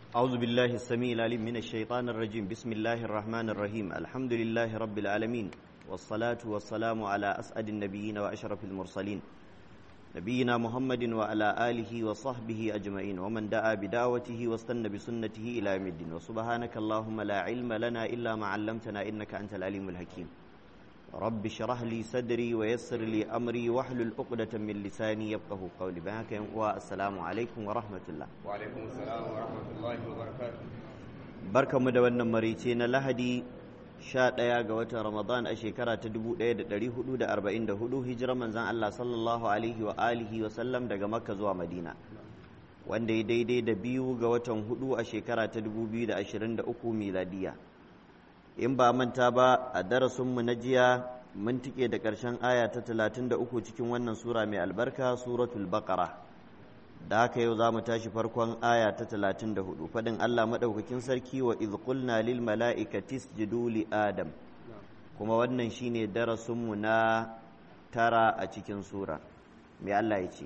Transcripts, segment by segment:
أعوذ بالله السميع العليم من الشيطان الرجيم بسم الله الرحمن الرحيم الحمد لله رب العالمين والصلاة والسلام على أسعد النبيين وأشرف المرسلين نبينا محمد وعلى آله وصحبه أجمعين ومن دعا بدعوته واستنى بسنته إلى يوم الدين وسبحانك اللهم لا علم لنا إلا ما علمتنا إنك أنت العليم الحكيم رب اشرح لي صدري ويسر لي أمري واحلل عقدة من لساني يفقه قولي بهاك والسلام عليكم ورحمة الله وعليكم السلام ورحمة الله وبركاته barkanmu da wannan marice na lahadi sha ɗaya ga watan ramadan a shekara ta dubu ɗaya da ɗari hudu da arba'in da hudu hijirar manzan allah sallallahu alaihi wa alihi wa sallam daga makka zuwa madina wanda ya daidai da biyu ga watan hudu a shekara ta dubu biyu da ashirin da uku miladiya in ba manta ba a darasinmu na jiya mun tike da ƙarshen aya ta talatin da uku cikin wannan sura mai albarka suratul baqara da haka yau za mu tashi farkon aya ta talatin da hudu faɗin Allah maɗaukakin sarki wa iz qulna lil mala'ikati isjudu li adam kuma wannan shine darasinmu na tara a cikin sura me Allah ya ce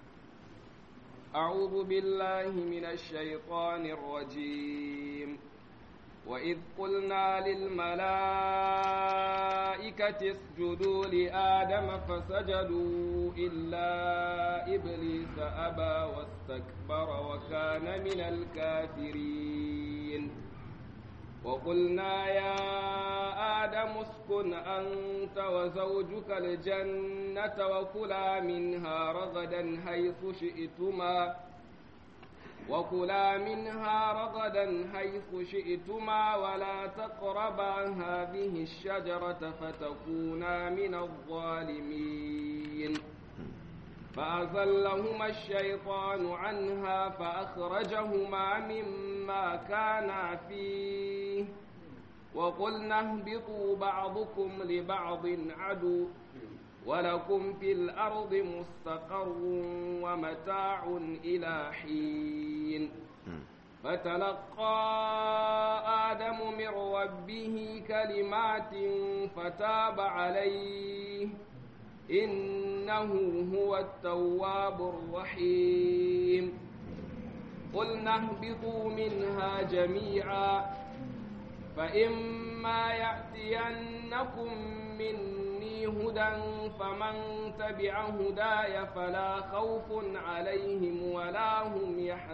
أعوذ بالله من الشيطان الرجيم وإذ قلنا للملائكة اسجدوا لآدم فسجدوا إلا إبليس أبى واستكبر وكان من الكافرين وقلنا يا آدم اسكن أنت وزوجك الجنة وكلا منها رغدا حيث شئتما وكلا منها رغدا حيث شئتما ولا تقربا هذه الشجرة فتكونا من الظالمين فأزلهما الشيطان عنها فأخرجهما مما كانا فيه وقلنا اهبطوا بعضكم لبعض عدو ولكم في الأرض مستقر ومتاع إلى حين فتلقى آدم من ربه كلمات فتاب عليه إنه هو التواب الرحيم قلنا اهبطوا منها جميعا فإما يأتينكم مني هدى فمن تبع هداي فلا خوف عليهم ولا هم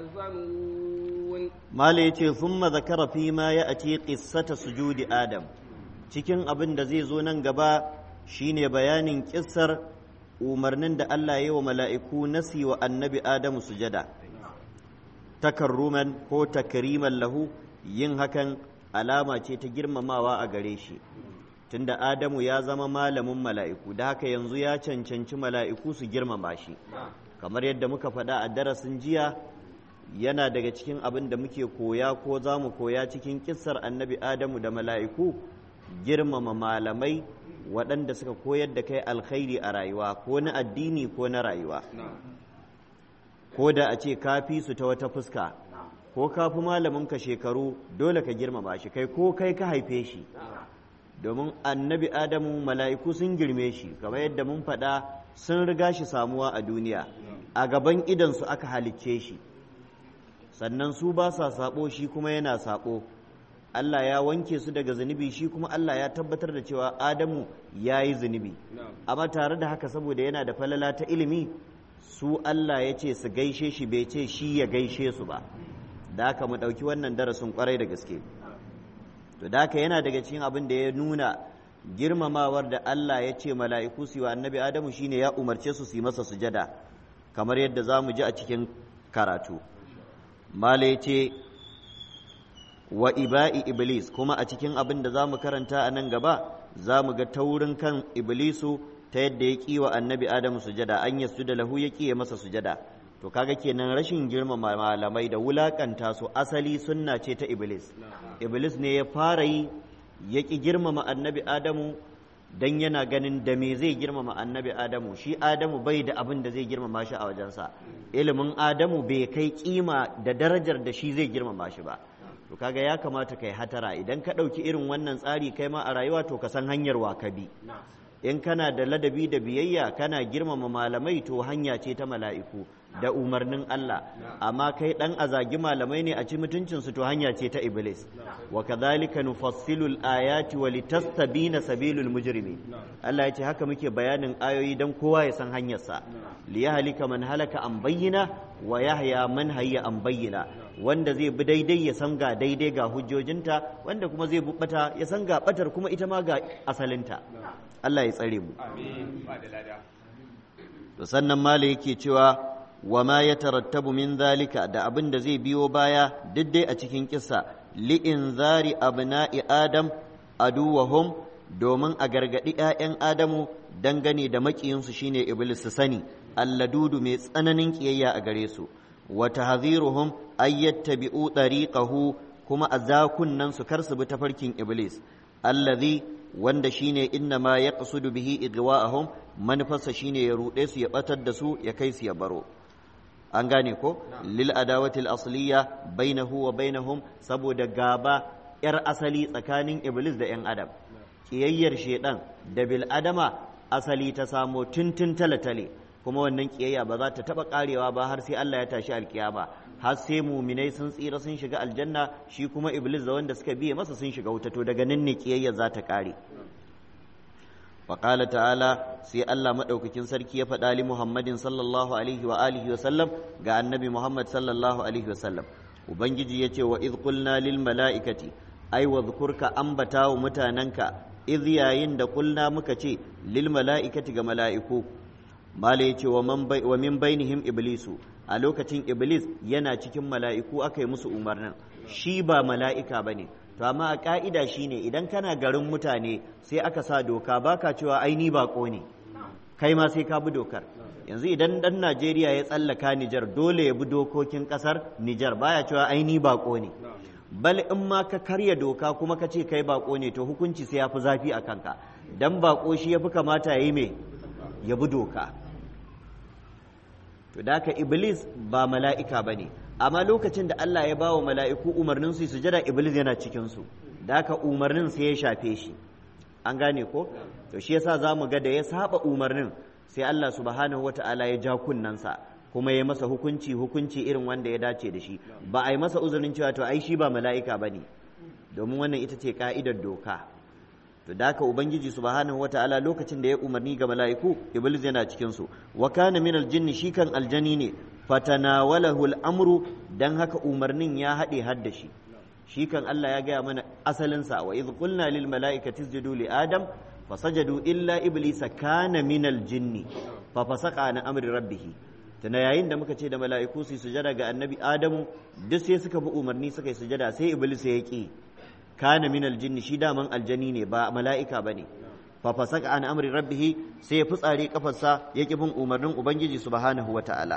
يحزنون ما ليتي ثم ذكر فيما يأتي قصة سجود آدم cikin abin da zai zo nan gaba shine bayanin kissar umarnin da Allah ya yi wa mala'iku nasi wa annabi Adamu sujada takarruman ko takriman lahu yin hakan alama ce ta girmamawa a gare shi tunda Adamu ya zama malamin mala'iku da haka yanzu ya cancanci mala'iku su girmama shi kamar yadda muka faɗa a darasin jiya yana daga cikin abin da muke koya ko za mu koya cikin kissar annabi Adamu da mala'iku girmama malamai waɗanda suka koyar da kai alkhairi a rayuwa ko na addini ko na rayuwa ko da a ce kafi su ta wata fuska ko kafi malaminka shekaru dole ka girmama shi kai ko kai ka haife shi domin annabi adamu mala'iku sun girme shi kamar yadda mun faɗa sun riga shi samuwa a duniya a gaban idansu aka halicce shi sannan su ba sa saɓo shi kuma yana saɓo Allah ya wanke su daga zunubi shi kuma Allah ya tabbatar da cewa Adamu ya yi zunubi amma tare da haka saboda yana da falala ta ilimi su Allah ya ce su gaishe shi bai ce shi ya gaishe su ba da haka mu ɗauki wannan darasin kwarai da gaske to da haka yana daga cikin abin da ya nuna girmamawar da Allah ya ce mala'iku su yi wa annabi Adamu shine ya umarce su su yi masa sujada kamar yadda za mu ji a cikin karatu mala ya ce wa iba'i iblis kuma a cikin abin da za mu karanta a nan gaba za mu ga taurin kan iblisu ta yadda ya ƙi wa annabi adamu sujada an yasu da lahu ya ƙi masa sujada to kaga kenan rashin girmama malamai da wulakanta su asali sunna ce ta iblis iblis ne ya fara yi ya ƙi girmama annabi adamu dan yana ganin da me zai girmama annabi adamu shi adamu bai da abin da zai girmama shi a wajensa ilimin adamu bai kai kima da darajar da shi zai girmama shi ba to kaga ya kamata kai hatara idan ka ɗauki irin wannan tsari kai ma a rayuwa to ka san hanyar wa ka bi in kana da ladabi da biyayya kana girmama malamai to hanya ce ta mala'iku da umarnin Allah amma kai dan azagi malamai ne a ci mutuncin su to hanya ce ta iblis wa kadhalika nufassilu al-ayati wa litastabina sabilul mujrimin Allah ya ce haka muke bayanin ayoyi dan kowa ya san hanyar sa liyahlika man halaka an bayyana wa yahya man hayya an bayyana wanda zai bi daidai ya san ga daidai ga hujjojinta wanda kuma zai bata ya san ga batar kuma ita ma ga asalinta Allah ya tsare mu to sannan mala yake cewa wa ma ya tarattabu min zalika da abin da zai biyo baya dai a cikin kissa li inzari abna'i adam aduwahum domin a gargadi 'ya'yan adamu dangane da makiyinsu shine iblis su sani alladudu mai tsananin kiyayya a gare su wa tahziruhum ay yattabi'u tariqahu kuma a zakunnan su kar su bi tafarkin iblis allazi wanda shine inna ma yaqsudu bihi igwa'ahum manufarsa shine ya ruɗe su ya batar da su ya kai su ya baro an gane ko lil adawatil asliya bainahu wa bainahum saboda gaba yar asali tsakanin iblis da yan adam kiyayyar shedan da bil adama asali ta samo tuntun talatale kuma wannan kiyayya ba za ta taba karewa ba har sai Allah ya tashi alkiyama har sai muminai sun tsira sun shiga aljanna shi kuma iblis da wanda suka biye masa sun shiga wuta to daga nan ne kiyayya za ta kare وقال تعالى سي الله مدوكين سركي يا فدالي محمد صلى الله عليه واله وسلم ga annabi Muhammad sallallahu alaihi wasallam ubangiji yace wa idh qulna lil malaikati ai wa dhkurka ambata wa mutananka idh yayin da qulna muka ce lil malaikati ga mala'iku mala yace wa man wa min bainihim iblisu a lokacin iblis yana cikin mala'iku aka yi musu umarnin shi ba mala'ika bane to amma a ka'ida shine idan kana garin mutane sai aka sa doka baka cewa aini bako ne kai ma sai ka bi dokar yanzu idan dan Najeriya ya tsallaka Nijar dole ya bi dokokin kasar Nijar baya cewa aini bako ne bal in ma ka karya doka kuma ka ce kai bako ne to hukunci sai ya fi zafi a kanka dan bako shi ya fi kamata ya yi me ya bi doka to da iblis ba mala'ika ba ne amma lokacin da Allah ya bawa mala'iku umarnin su sujada iblis yana cikin su da haka umarnin sai ya shafe shi an gane ko to shi yasa zamu ga da ya saba umarnin sai Allah subhanahu wata'ala ya ja kunnansa kuma ya masa hukunci hukunci irin wanda ya dace da shi ba a yi masa uzurin cewa to ai shi ba mala'ika bane domin wannan ita ce ka'idar doka to da haka ubangiji subhanahu wata'ala lokacin da ya umarni ga mala'iku iblis yana cikin su wa kana min aljinni shi kan aljani ne fatanawalahu al'amru dan haka umarnin ya haɗe hadda shi shi kan Allah ya gaya mana asalinsa wa idh qulna lil mala'ikati isjudu li adam fasajadu illa iblisa kana min aljinni fa fasaqa an amri rabbih tana yayin da muka ce da mala'iku su sujada ga annabi adamu duk sai suka bi umarni suka yi sujada sai iblis ya ki kana min aljinni shi daman aljani ne ba mala'ika bane fa fasaka an amri rabbih sai ya fitsare kafarsa ya ki bin umarnin ubangiji subhanahu wata'ala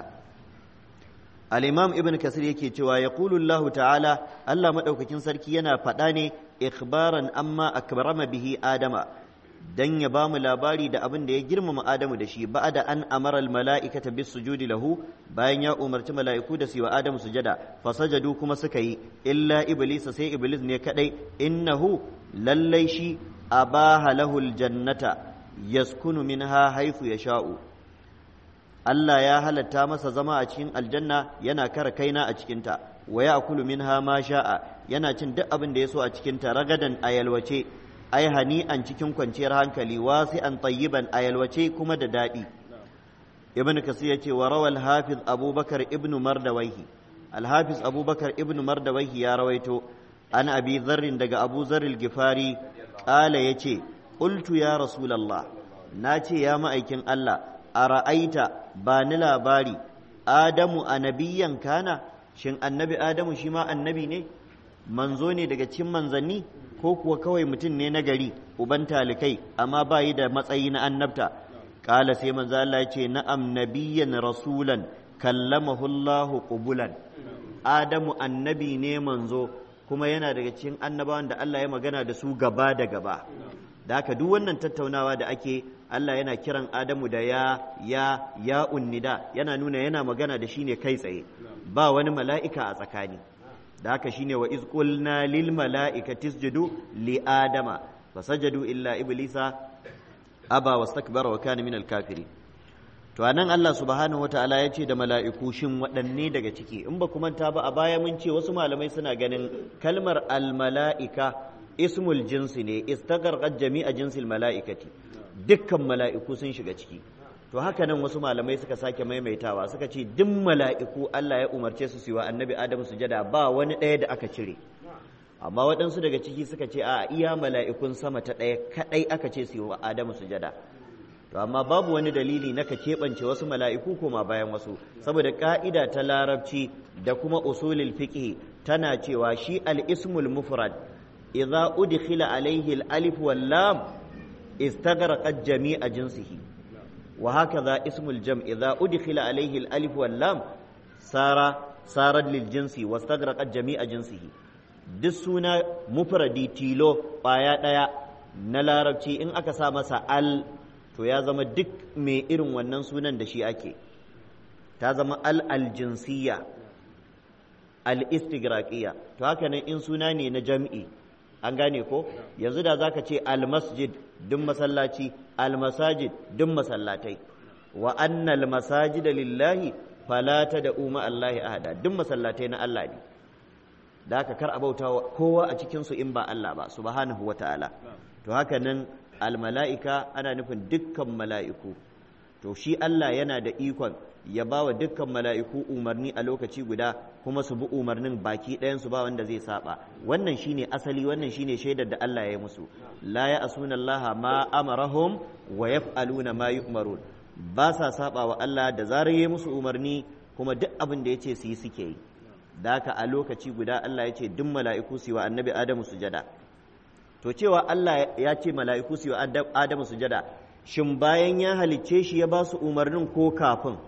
al-imam ibn kasir yake cewa yaqulu Allah ta'ala Allah madaukakin sarki yana faɗa ne ikhbaran amma akrama bihi adama dan ya ba mu labari da abin da ya girmama Adamu da shi ba'da an amara al-mala'ikata bis sujudi lahu bayan ya umarci mala'iku da su wa Adamu sujada fasajadu kuma suka yi illa iblis sai iblis ne kadai innahu lallai shi abaha lahu al-jannata yaskunu minha haythu yasha'u Allah ya halatta masa zama a cikin aljanna yana kara kaina a cikinta wa ya'kulu minha ma sha'a yana cin duk abin da ya so a cikinta ragadan a yalwace ai hani'an cikin kwanciyar hankali wasi'an tayyiban a yalwace kuma da daɗi ibn kasir yace wa rawal hafiz abubakar ibn mardawaihi al-hafiz abubakar ibn mardawaihi ya rawaito an abi zarrin daga abu zarril gifari qala yace qultu ya rasulullah nace ya ma'aikin Allah ara'aita ba ni labari adamu annabiyan kana shin annabi adamu shi ma annabi ne manzo ne daga cikin manzanni ko kuwa kawai mutum ne na gari uban talikai amma ba yi da matsayi na annabta kala sai manzo Allah ya ce na'am nabiyyan rasulan kallamahu Allah qubulan adamu annabi ne manzo kuma yana daga cikin annabawan da Allah ya magana da su gaba da gaba da haka duk wannan tattaunawa da ake Allah yana kiran Adamu da ya ya ya unnida yana nuna yana magana da shi ne kai tsaye ba wani mala'ika a tsakani da haka shine wa iz qulna lil mala'ikati isjudu li adama fasajadu illa iblisa aba wastakbara wa kana minal kafiri to anan Allah subhanahu wataala ya ce da mala'iku shin waɗanne daga ciki in ba ku manta ba a baya mun ce wasu malamai suna ganin kalmar almala'ika ismul jinsi ne istagharqat jami'a jinsil mala'ikati dukkan mala'iku sun shiga ciki to haka nan wasu malamai suka sake maimaitawa suka ce duk mala'iku Allah ya umarce su su yi wa annabi Adamu sujada ba wani ɗaya da aka cire amma waɗansu daga ciki suka ce a iya mala'ikun sama ta ɗaya kaɗai aka ce su yi wa Adamu sujada to amma babu wani dalili na ka keɓance wasu mala'iku koma bayan wasu saboda ƙa'ida ta larabci da kuma usulul fiqh tana cewa shi al-ismul mufrad idza udkhila alayhi al-alif wal lam istaghraqat jami'a jinsihi wa hakaza ismul jam idza udkhila alayhi al-alif wal lam sara sarat lil jinsi wastaghraqat jami'a jinsihi duk suna mufradi tilo ƙwaya ɗaya na larabci in aka sa masa al to ya zama duk mai irin wannan sunan da shi ake ta zama al aljinsiyya al istigraqiya to haka nan in suna ne na jam'i an gane ko yanzu da zaka ce al masjid duk masallaci al masajid duk masallatai wa annal masajida lillahi fala tad'u ma allahi ahada duk masallatai na Allah ne da haka kar a bauta kowa a cikin su in ba Allah ba subhanahu wataala to haka nan almala'ika ana nufin dukkan mala'iku to shi Allah yana da ikon ya ba wa dukkan mala'iku umarni a lokaci guda kuma su bi umarnin baki ɗayansu ba wanda zai saba wannan shine asali wannan shine shaidar da Allah ya yi musu la ya asuna Allah ma amarahum wa yaf'aluna ma yu'marun ba sa saba wa Allah da zarar ya musu umarni kuma duk abin da ya ce su yi suke yi da haka a lokaci guda Allah ya ce duk mala'iku su yi wa annabi Adamu sujada to cewa Allah ya ce mala'iku su yi wa Adamu sujada shin bayan ya halicce shi ya ba su umarnin ko kafin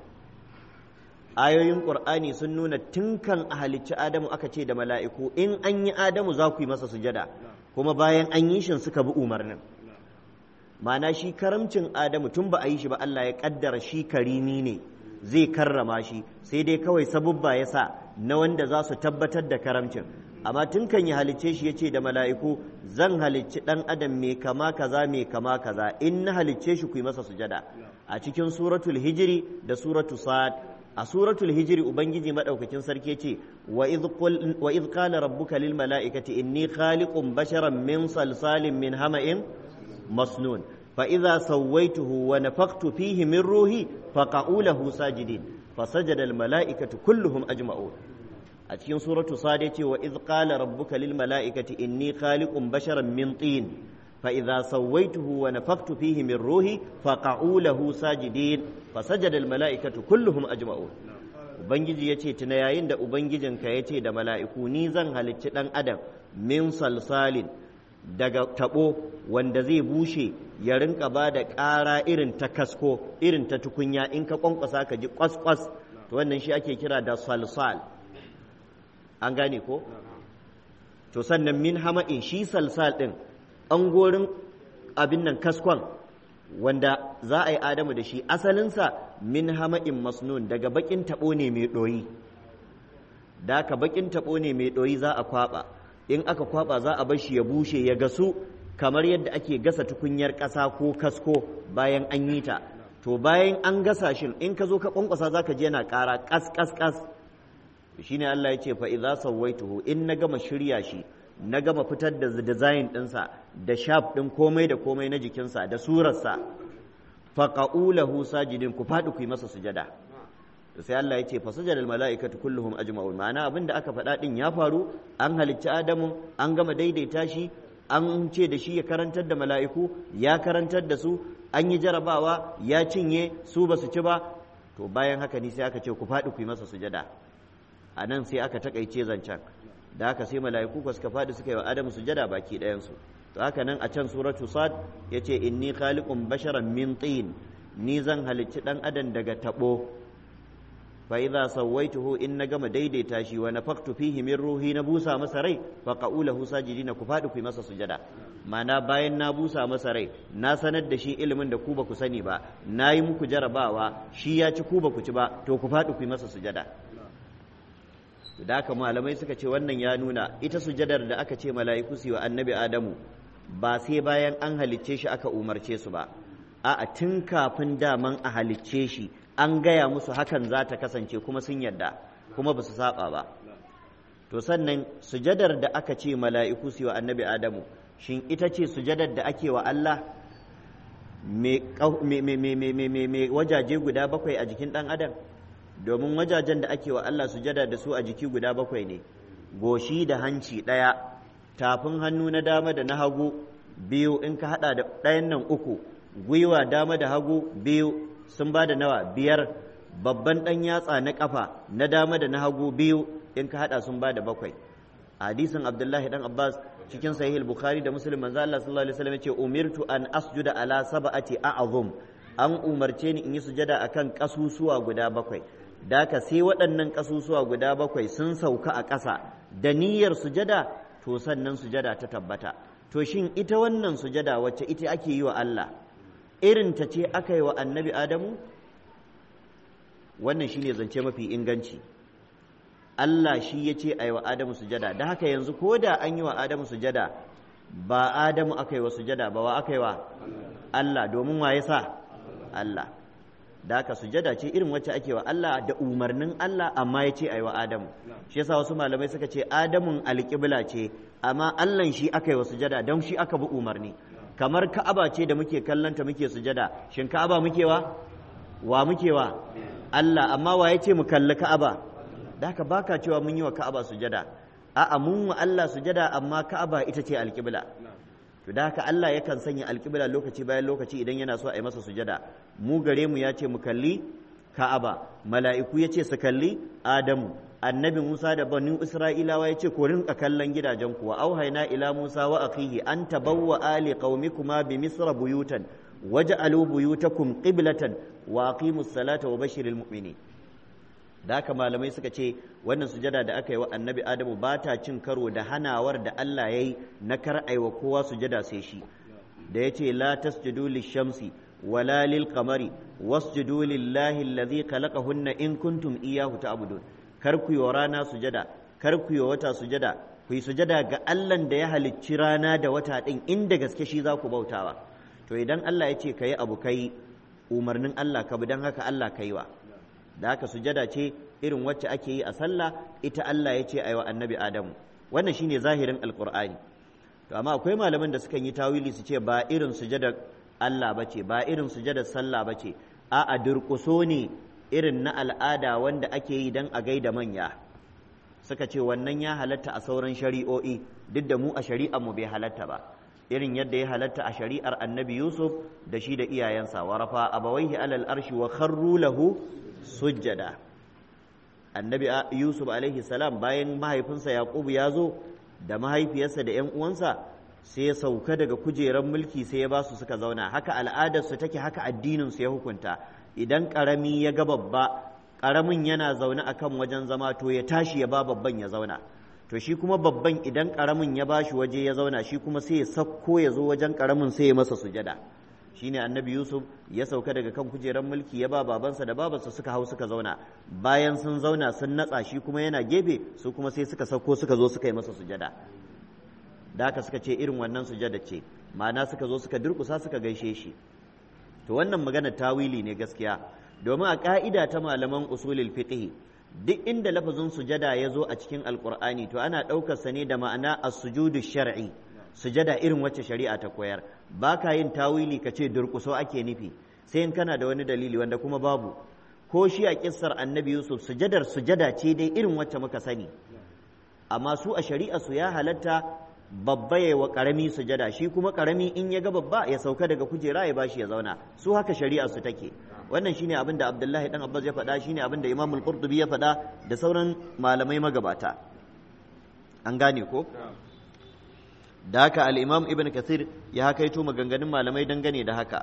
ayoyin ƙur'ani sun nuna tun kan a halicci Adamu aka ce da mala'iku in an yi Adamu za ku yi masa sujada kuma bayan an yi shin suka bi umarnin ma'ana shi karamcin Adamu tun ba a yi shi ba Allah ya ƙaddara shi karimi ne zai karrama shi sai dai kawai sabubba ya sa na wanda za su tabbatar da karamcin amma tun kan ya halicce shi ya ce da mala'iku zan halicci ɗan adam mai kama kaza mai kama kaza in na halicce shi ku yi masa sujada a cikin suratul hijiri da suratu sa'ad a suratul hijiri ubangiji madaukakin sarki ce wa idh qala rabbuka lil mala'ikati inni khaliqun basharan min salsalin min hama'in masnun fa idza sawaituhu wa nafakhtu fihi min ruhi faqa'u lahu sajidin fasajada al mala'ikatu kulluhum ajma'un a cikin suratu sad yace wa idh qala rabbuka lil mala'ikati inni khaliqun basharan min tin fa idza sawaituhu wa nafakhtu fihi min ruhi faqa'u lahu sajidin fasajada al mala'ikatu kulluhum ajma'un ubangiji yace tuna yayin da ubangijinka yace da mala'iku ni zan halicci dan adam min salsalin daga tabo wanda zai bushe ya rinka ba da ƙara irin ta kasko irin ta tukunya in ka kwankwasa ka ji kwas-kwas to wannan shi ake kira da salsal an gane ko to sannan min hama'in shi salsal ɗin an gorin abin nan kaskon wanda za a yi adamu da shi asalinsa min hama'in masnun daga bakin taɓo ne mai ɗoyi da ka bakin taɓo ne mai ɗoyi za a kwaɓa in aka kwaɓa za a bar shi ya bushe ya gasu kamar yadda ake gasa tukunyar ƙasa ko kasko bayan an yi ta to bayan an gasa shi in ka zo ka kwankwasa za ka je yana ƙara ƙas ƙas ƙas shi ne Allah ya ce fa idza sawaituhu in na gama shirya shi na gama fitar da design ɗinsa da shaf ɗin komai da komai na jikinsa da surarsa faqa'u lahu sajidin ku faɗi ku yi masa sujada sai Allah ya ce fa sajada mala'ikatu kulluhum ajma'un ma'ana abin da aka faɗa ɗin ya faru an halicci Adamu an gama daidaita shi an ce da shi ya karantar da mala'iku ya karantar da su an yi jarabawa ya cinye su ba su ci ba to bayan haka ni sai aka ce ku faɗi ku yi masa sujada a nan sai aka takaice zancen da haka sai mala'iku ko suka faɗi suka yi wa adamu sujada baki ɗayansu to haka nan a can suratu sad ya ce inni khaliqun basharan min tin ni zan halicci ɗan adam daga taɓo fa idza sawaituhu in na gama daidaita shi wa nafaktu fihi min ruhi na busa masa rai fa qaulahu sajidina ku faɗi ku yi masa sujada mana bayan na busa masa rai na sanar da shi ilimin da ku ba ku sani ba na yi muku jarabawa shi ya ci ku ba ku ci ba to ku faɗi ku yi masa sujada da haka malamai suka ce wannan ya nuna ita sujadar da aka ce mala'iku su yi wa annabi adamu ba sai bayan an halicce shi aka umarce su ba a'a tun kafin daman a halicce shi an gaya musu hakan za ta kasance kuma sun yarda kuma ba su saba ba to sannan sujadar da aka ce mala'iku su wa annabi adamu shin ita ce sujadar da ake wa Allah mai wajaje guda bakwai a jikin ɗan adam domin wajajen da ake wa Allah sujada da su a jiki guda bakwai ne goshi da hanci ɗaya tafin hannu na dama da na hagu biyu in ka haɗa da ɗayan nan uku gwiwa dama da hagu biyu sun ba da nawa biyar babban ɗan yatsa na ƙafa na dama da na hagu biyu in ka haɗa sun ba da bakwai hadisin abdullahi dan abbas cikin sahih bukhari da muslim manzo Allah sallallahu alaihi wasallam yace umirtu an asjuda ala sab'ati a'zum an umarce ni in yi sujada akan kasusuwa guda bakwai daka sai waɗannan kasusuwa guda bakwai sun sauka a ƙasa da niyyar sujada to sannan sujada ta tabbata to shin ita wannan sujada wacce ita ake yi wa Allah irin ta ce aka yi wa annabi adamu wannan shine zance mafi inganci Allah shi ya ce a yi wa Adamu sujada da haka yanzu ko da an yi wa Adamu sujada ba Adamu aka yi wa sujada ba wa aka yi wa Allah domin wa ya sa Allah da haka sujada ce irin wacce ake wa Allah da umarnin Allah amma ya ce a yi wa Adamu shi yasa wasu malamai suka ce Adamun alƙibla ce amma Allahn shi aka yi wa sujada don shi aka bi umarni kamar Ka'aba ce da muke kallanta muke sujada shin Ka'aba muke wa wa muke wa Allah amma wa ya ce mu kalli Ka'aba da haka baka cewa mun yi wa Ka'aba sujada a'a mun wa Allah sujada amma Ka'aba ita ce alƙibla to da haka Allah yakan sanya alƙibla lokaci bayan lokaci idan yana so a yi masa sujada mu gare mu ya ce mu kalli Ka'aba mala'iku ya ce su kalli Adamu annabi Musa da banu Isra'ilawa ya ce ku rinka kallon gidajen kuwa auhaina ila Musa wa akhihi an tabawwa ali qaumikuma bi misra buyutan waj'alu buyutakum qiblatan wa aqimus salata wa bashiril mu'minin da haka malamai suka ce wannan sujada da aka yi wa annabi adamu ba ta cin karo da hanawar da Allah ya yi na kar aiwa kowa sujada sai shi da ya ce la tasjudu lishamsi wala lil qamari wasjudu lillahi alladhi khalaqahunna in kuntum iyyahu ta'budun kar ku yi wa rana sujada kar ku yi wa wata sujada ku yi sujada ga Allah da ya halicci rana da wata din inda gaske shi za ku bautawa to idan Allah ya ce kayi abu kai umarnin Allah ka bi dan haka Allah kai wa da haka sujada ce irin wacce ake yi a sallah ita Allah ya ce a wa annabi Adamu wannan shine zahirin alqur'ani to amma akwai malaman da sukan yi tawili su ce ba irin sujadar Allah bace ba irin sujadar sallah bace a a durƙuso ne irin na al'ada wanda ake yi dan a gaida manya suka ce wannan ya halatta a sauran shari'o'i duk da mu a shari'ar mu bai halatta ba irin yadda ya halatta a shari'ar annabi Yusuf da shi da iyayensa wa rafa abawaihi alal arshi wa kharru lahu sujjada annabi yusuf alaihi salam bayan mahaifinsa yaqubu ya zo da mahaifiyarsa da 'yan uwansa sai ya sauka daga kujerar mulki sai ya ba su suka zauna haka al'adarsu take haka addininsu ya hukunta idan ƙarami ya ga babba ƙaramin yana zaune a kan wajen zama to ya tashi ya ba babban ya zauna to shi kuma babban idan ƙaramin ya ba shi waje ya zauna shi kuma sai ya sakko ya zo wajen ƙaramin sai ya masa sujada shine annabi yusuf ya sauka daga kan kujerar mulki ya ba babansa da babansa suka hau suka zauna bayan sun zauna sun natsa shi kuma yana gefe su kuma sai suka sauko suka zo suka yi masa sujada da haka suka ce irin wannan sujada ce ma'ana suka zo suka durkusa suka gaishe shi to wannan magana tawili ne gaskiya domin a ka'ida ta malaman usulul fiqh duk inda lafazin sujada ya zo a cikin alqur'ani to ana ɗaukar sa ne da ma'ana as-sujudu shar'i sujada irin wacce shari'a ta koyar ba ka yin tawili ka ce durƙuso ake nufi sai in kana da wani dalili wanda kuma babu ko shi a kissar annabi yusuf sujadar sujada ce dai irin wacce muka sani amma su a shari'a su ya halatta babba ya wa karami sujada shi kuma karami in ya ga babba ya sauka daga kujera ya bashi ya zauna su haka shari'a su take wannan shine abin da abdullahi dan abbas ya faɗa shine abin da imam al-qurtubi ya faɗa da sauran malamai magabata an gane ko da haka al'imam ibn kathir ya hakaito maganganun malamai dangane da haka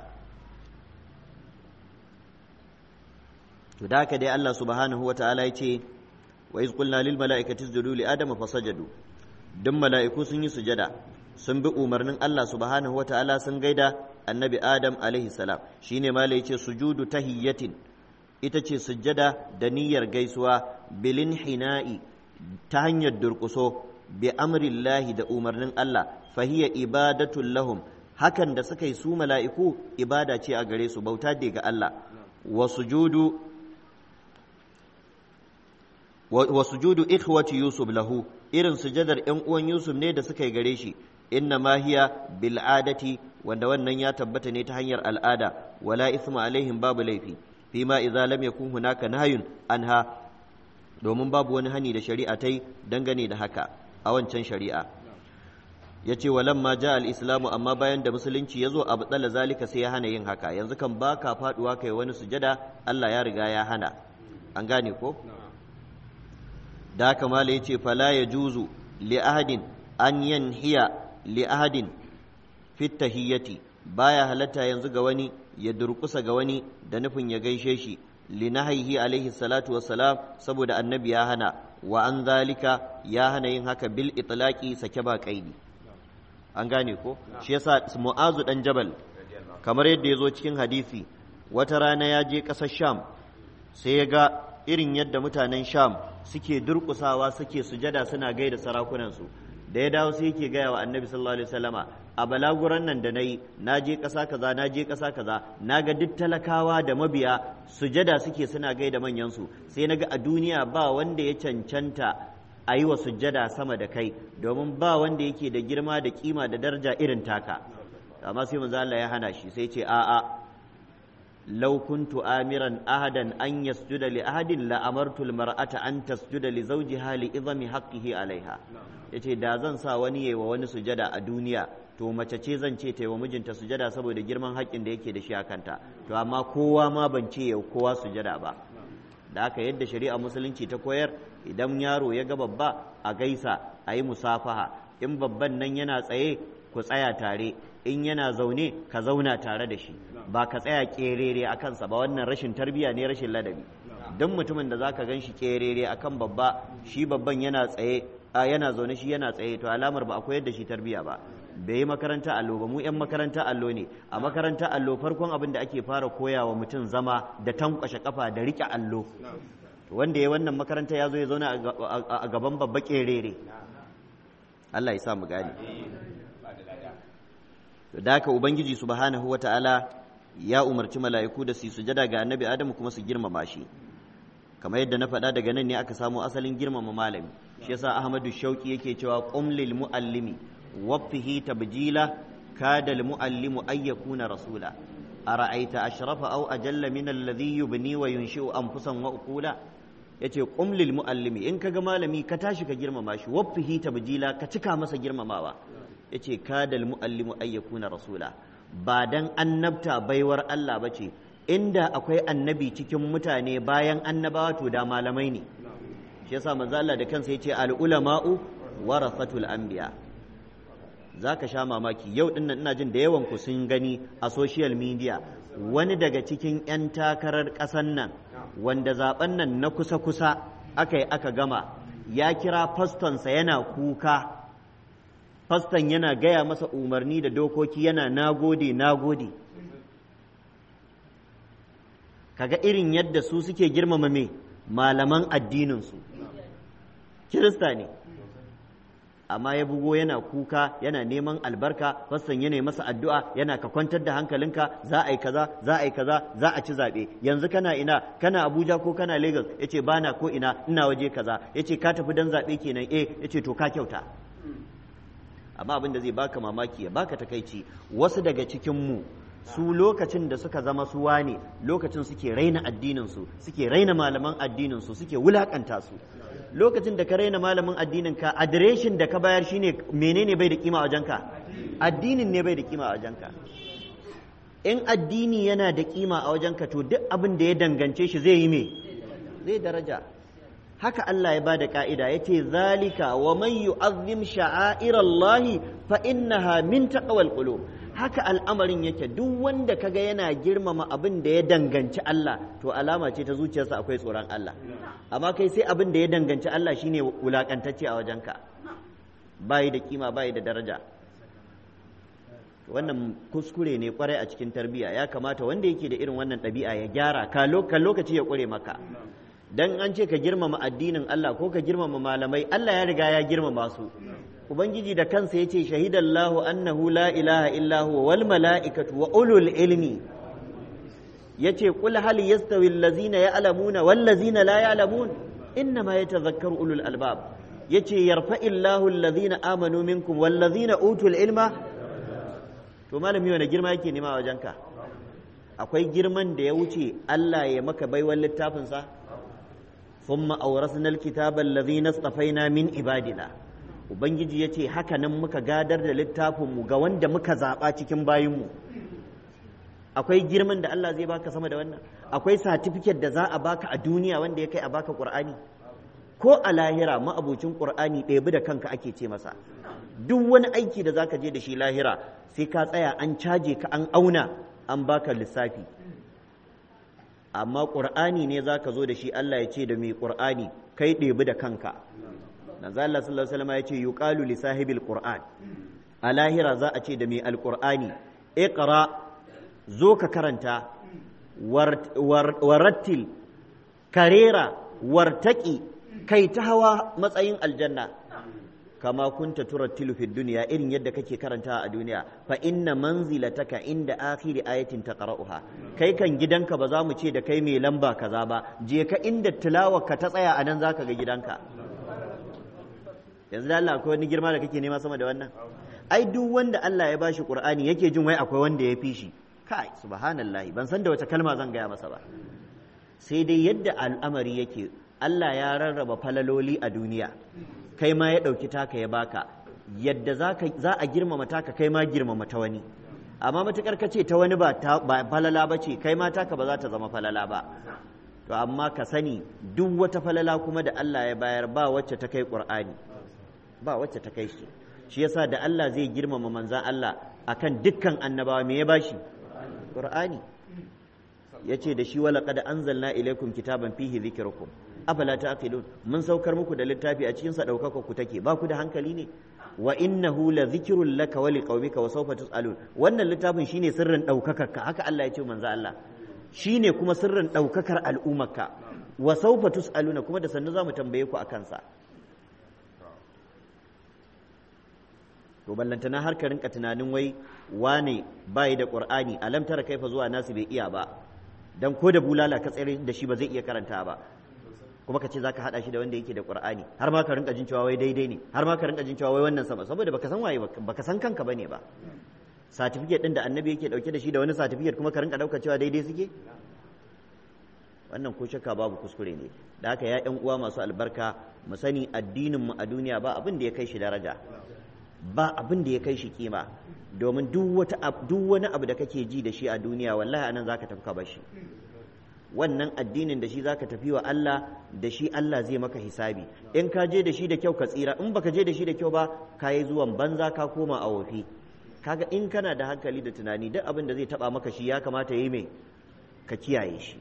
to da haka dai Allah subhanahu wa ta'ala ya ce wa iz qulna lil mala'ikati isjudu li adama fasajadu duk mala'iku sun yi sujada sun bi umarnin Allah subhanahu wa ta'ala sun gaida annabi adam alaihi salam shine ma yace sujudu tahiyyatin ita ce sujada da niyyar gaisuwa bilin hina'i ta hanyar durƙuso bi amrillahi da umarnin Allah fahiya ibadatun lahum hakan da suka yi su mala'iku ibada ce a gare su bauta ne ga Allah wa sujudu wa sujudu ikhwati yusuf lahu irin sujadar ƴan uwan yusuf ne da suka yi gare shi inna ma hiya bil adati wanda wannan ya tabbata ne ta hanyar al'ada wala isma alaihim babu laifi fi ma idza lam yakun hunaka nahyun anha domin babu wani hani da shari'a ta yi dangane da haka a wancan shari'a ya ce walamma ja al-islamu amma bayan da musulunci ya zo a batsala zalika sai ya hana yin haka yanzu kan ba ka faduwa kai wani sujada Allah ya riga ya hana an gane ko da haka mala ya ce fala ya juzu li ahadin an yanhiya li ahadin fit tahiyyati baya halatta yanzu ga wani ya durkusa ga wani da nufin ya gaishe shi li nahyihi alaihi salatu wassalam saboda annabi ya hana wa an zalika ya hana yin haka bil itlaqi sake ba kaidi an gane ko shi yasa mu'azu dan jabal kamar yadda ya zo cikin hadisi wata rana ya je ƙasar sham sai ya ga irin yadda mutanen sham suke durƙusawa suke sujada suna gaida sarakunansu da ya dawo sai yake gaya wa annabi sallallahu alaihi wasallama a balaguran nan da nayi na je ƙasa kaza na je ƙasa kaza na ga duk talakawa da mabiya sujada suke suna gaida manyansu sai na ga a duniya ba wanda ya cancanta a yi wa sujjada sama da kai domin ba wanda yake da girma da kima da daraja irin taka amma sai manzo Allah ya hana shi sai ce a'a law kuntu amiran ahadan an yasjuda li ahadin la amartu al mar'ata an tasjuda li zawjiha li idami haqqihi alaiha yace da zan sa wani yayi wa wani sujada a duniya to mace ce zan ce ta yi wa mijinta sujada saboda girman haƙƙin da yake da shi a kanta to amma kowa ma ban ce yau kowa sujada ba da aka yadda shari'a musulunci ta koyar idan yaro ya ga babba a gaisa a yi musafaha in babban nan yana tsaye ku tsaya tare in yana zaune ka zauna tare da shi ba ka tsaya kerere a kansa ba wannan rashin tarbiyya ne rashin ladabi don mutumin da za ka gan shi kerere a kan babba shi babban yana tsaye a yana zaune shi yana tsaye to alamar ba a koyar da shi tarbiyya ba bai yi makaranta allo ba mu 'yan makaranta allo ne a makaranta allo farkon abin da ake fara koya wa mutum zama da tankwashe kafa da rike allo wanda ya wannan makaranta ya zo ya zauna a gaban babba kerere Allah ya sa mu gane da haka ubangiji subhanahu wata'ala ya umarci mala'iku da su sujada ga annabi adamu kuma su girmama shi kamar yadda na faɗa daga nan ne aka samu asalin girmama malami shi yasa ahmadu shauki yake cewa qum lil muallimi waffihi tabjila kada al muallimu ay yakuna rasula ara'aita ashrafa aw ajalla min alladhi yubni wa yunshi'u anfusan wa uqula yace qum lil muallimi in kaga malami ka tashi ka girmama shi waffihi tabjila ka cika masa girmamawa yace kadal muallimu ay yakuna rasula ba dan annabta baiwar Allah bace inda akwai annabi cikin mutane bayan annabawa to da malamai ne shi yasa manzo Allah da kansa yace al ulama'u warasatul anbiya zaka sha mamaki yau din ina jin da yawan ku sun gani a social media wani daga cikin 'yan takarar ƙasan nan wanda zaben nan na kusa-kusa aka yi aka gama ya kira fastonsa yana kuka faston yana gaya masa umarni da dokoki yana nagode nagode kaga irin yadda su suke girmama me malaman addininsu kirista ne amma ya bugo yana kuka yana neman albarka fassan yana masa addu'a yana ka kwantar da hankalinka za a yi kaza za a yi kaza za a ci zaɓe yanzu kana ina kana abuja ko kana lagos ya ce bana ko ina ina waje kaza ya ce ka tafi don zaɓe kenan eh ya ce to ka kyauta amma abin da zai baka mamaki ya baka takaici wasu daga cikinmu su lokacin da suka zama suwa ne lokacin suke raina addininsu suke raina malaman addininsu suke wulakanta su lokacin da ka raina malamin addinin ka adireshin da ka bayar shine menene bai da kima a wajenka addinin ne bai da kima a wajenka in addini yana da kima a wajenka to duk abin da ya dangance shi zai yi me zai daraja haka Allah ya bada ka'ida yace zalika wa man yu'azzim sha'airallahi fa innaha min taqwal qulub haka al'amarin yake duk wanda kaga yana girmama abin da ya danganci Allah to alama ce ta zuciyarsa akwai tsoron Allah amma kai sai abin da ya danganci Allah shine wulakantacce a wajenka bayi da kima bayi da daraja wannan kuskure ne kwarai a cikin tarbiyya ya kamata wanda yake da irin wannan ɗabi'a ya gyara ka lokaci ya ƙure maka dan an ce ka girmama addinin Allah ko ka girmama malamai Allah ya riga ya girmama su ubangiji da kansa yace shahidallahu annahu la ilaha illa huwa wal mala'ikatu wa ulul ilmi yace qul hal yastawi allazina ya'lamuna wal ladzina la ya'lamun inna ma yatazakkaru ulul albab yace yarfa'illahu alladhina amanu minkum wallazina utul ilma to malami wani girma yake nema a wajenka akwai girman da ya wuce Allah ya maka baiwar littafinsa thumma awrasna alkitaba alladhina istafaina min ibadina ubangiji yace haka nan muka gadar da littafin mu ga wanda muka zaba cikin bayinmu akwai girman da Allah zai baka sama da wannan akwai certificate da za a baka a duniya wanda ya kai a baka qur'ani ko a lahira ma'abucin qur'ani ɗebi da kanka ake ce masa duk wani aiki da zaka je da shi lahira sai ka tsaya an caje ka an auna an baka lissafi amma ƙur'ani ne za ka zo da shi Allah ya ce da mai ƙur'ani kai ɗebi da kanka manzo Allah sallallahu alaihi wasallam ya ce yuqalu li sahibil qur'an a lahira za a ce da mai alƙur'ani iqra zo ka karanta warattil karera wartaki kai ta hawa matsayin aljanna kama kunta turattilu fi duniya irin yadda kake karanta a duniya fa inna manzilataka inda akhiri ayatin taqra'uha kai kan gidanka ba za mu ce da kai mai lamba kaza ba je ka inda tilawar ka ta tsaya anan zaka ga gidanka yanzu da Allah akwai wani girma da kake nema sama da wannan ai duk wanda Allah ya bashi Qur'ani yake jin wai akwai wanda ya fi shi kai subhanallahi ban san da wace kalma zan gaya masa ba sai dai yadda al'amari yake Allah ya rarraba falaloli a duniya kai ma ya ɗauki taka ya baka yadda za a girmama taka kai ma girmama ta wani amma matukar ka ce ta wani ba falala ba ce kai ma taka ba za ta zama falala ba to amma ka sani duk wata falala kuma da Allah ya bayar ba wacce ta kai ƙur'ani ba wacce ta kai shi shi yasa da Allah zai girmama manzan Allah akan dukkan annabawa me ya bashi ƙur'ani yace da shi wala qad anzalna ilaykum kitaban fihi dhikrukum afala taqilun mun saukar muku da littafi a cikin sa daukaka ku take ba ku da hankali ne wa innahu la dhikrun laka wa liqaumika wa sawfa tusalun wannan littafin shine sirrin daukakar ka haka Allah ya ce manzo Allah shine kuma sirrin daukakar al'ummarka wa sawfa tusaluna kuma da sannu zamu tambaye ku akan sa to ballantana har ka rinka tunanin wai wane bai da qur'ani alam tara kaifa zuwa nasu bai iya ba dan ko da bulala ka tsere da shi ba zai iya karanta ba kuma ka ce za ka haɗa shi da wanda yake da ƙur'ani har ma ka rinka jin cewa wai daidai ne har ma ka rinka jin cewa wai wannan sama saboda baka san waye baka san kanka bane ba certificate din da annabi yake dauke da shi da wani certificate kuma ka rinka dauka cewa daidai suke wannan ko shakka babu kuskure ne da haka ya ƴan uwa masu albarka mu sani addinin mu a duniya ba abin da ya kai shi daraja ba abin da ya kai shi kima domin duk wata duk wani abu da kake ji da shi a duniya wallahi anan zaka tafka bashi wannan addinin da shi zaka tafi wa Allah da shi Allah zai maka hisabi in ka je da shi da kyau ka tsira in baka je da shi da kyau ba ka yi zuwan banza ka koma a wofi kaga in kana da hankali da tunani duk abin da zai taba maka shi ya kamata yi mai ka kiyaye shi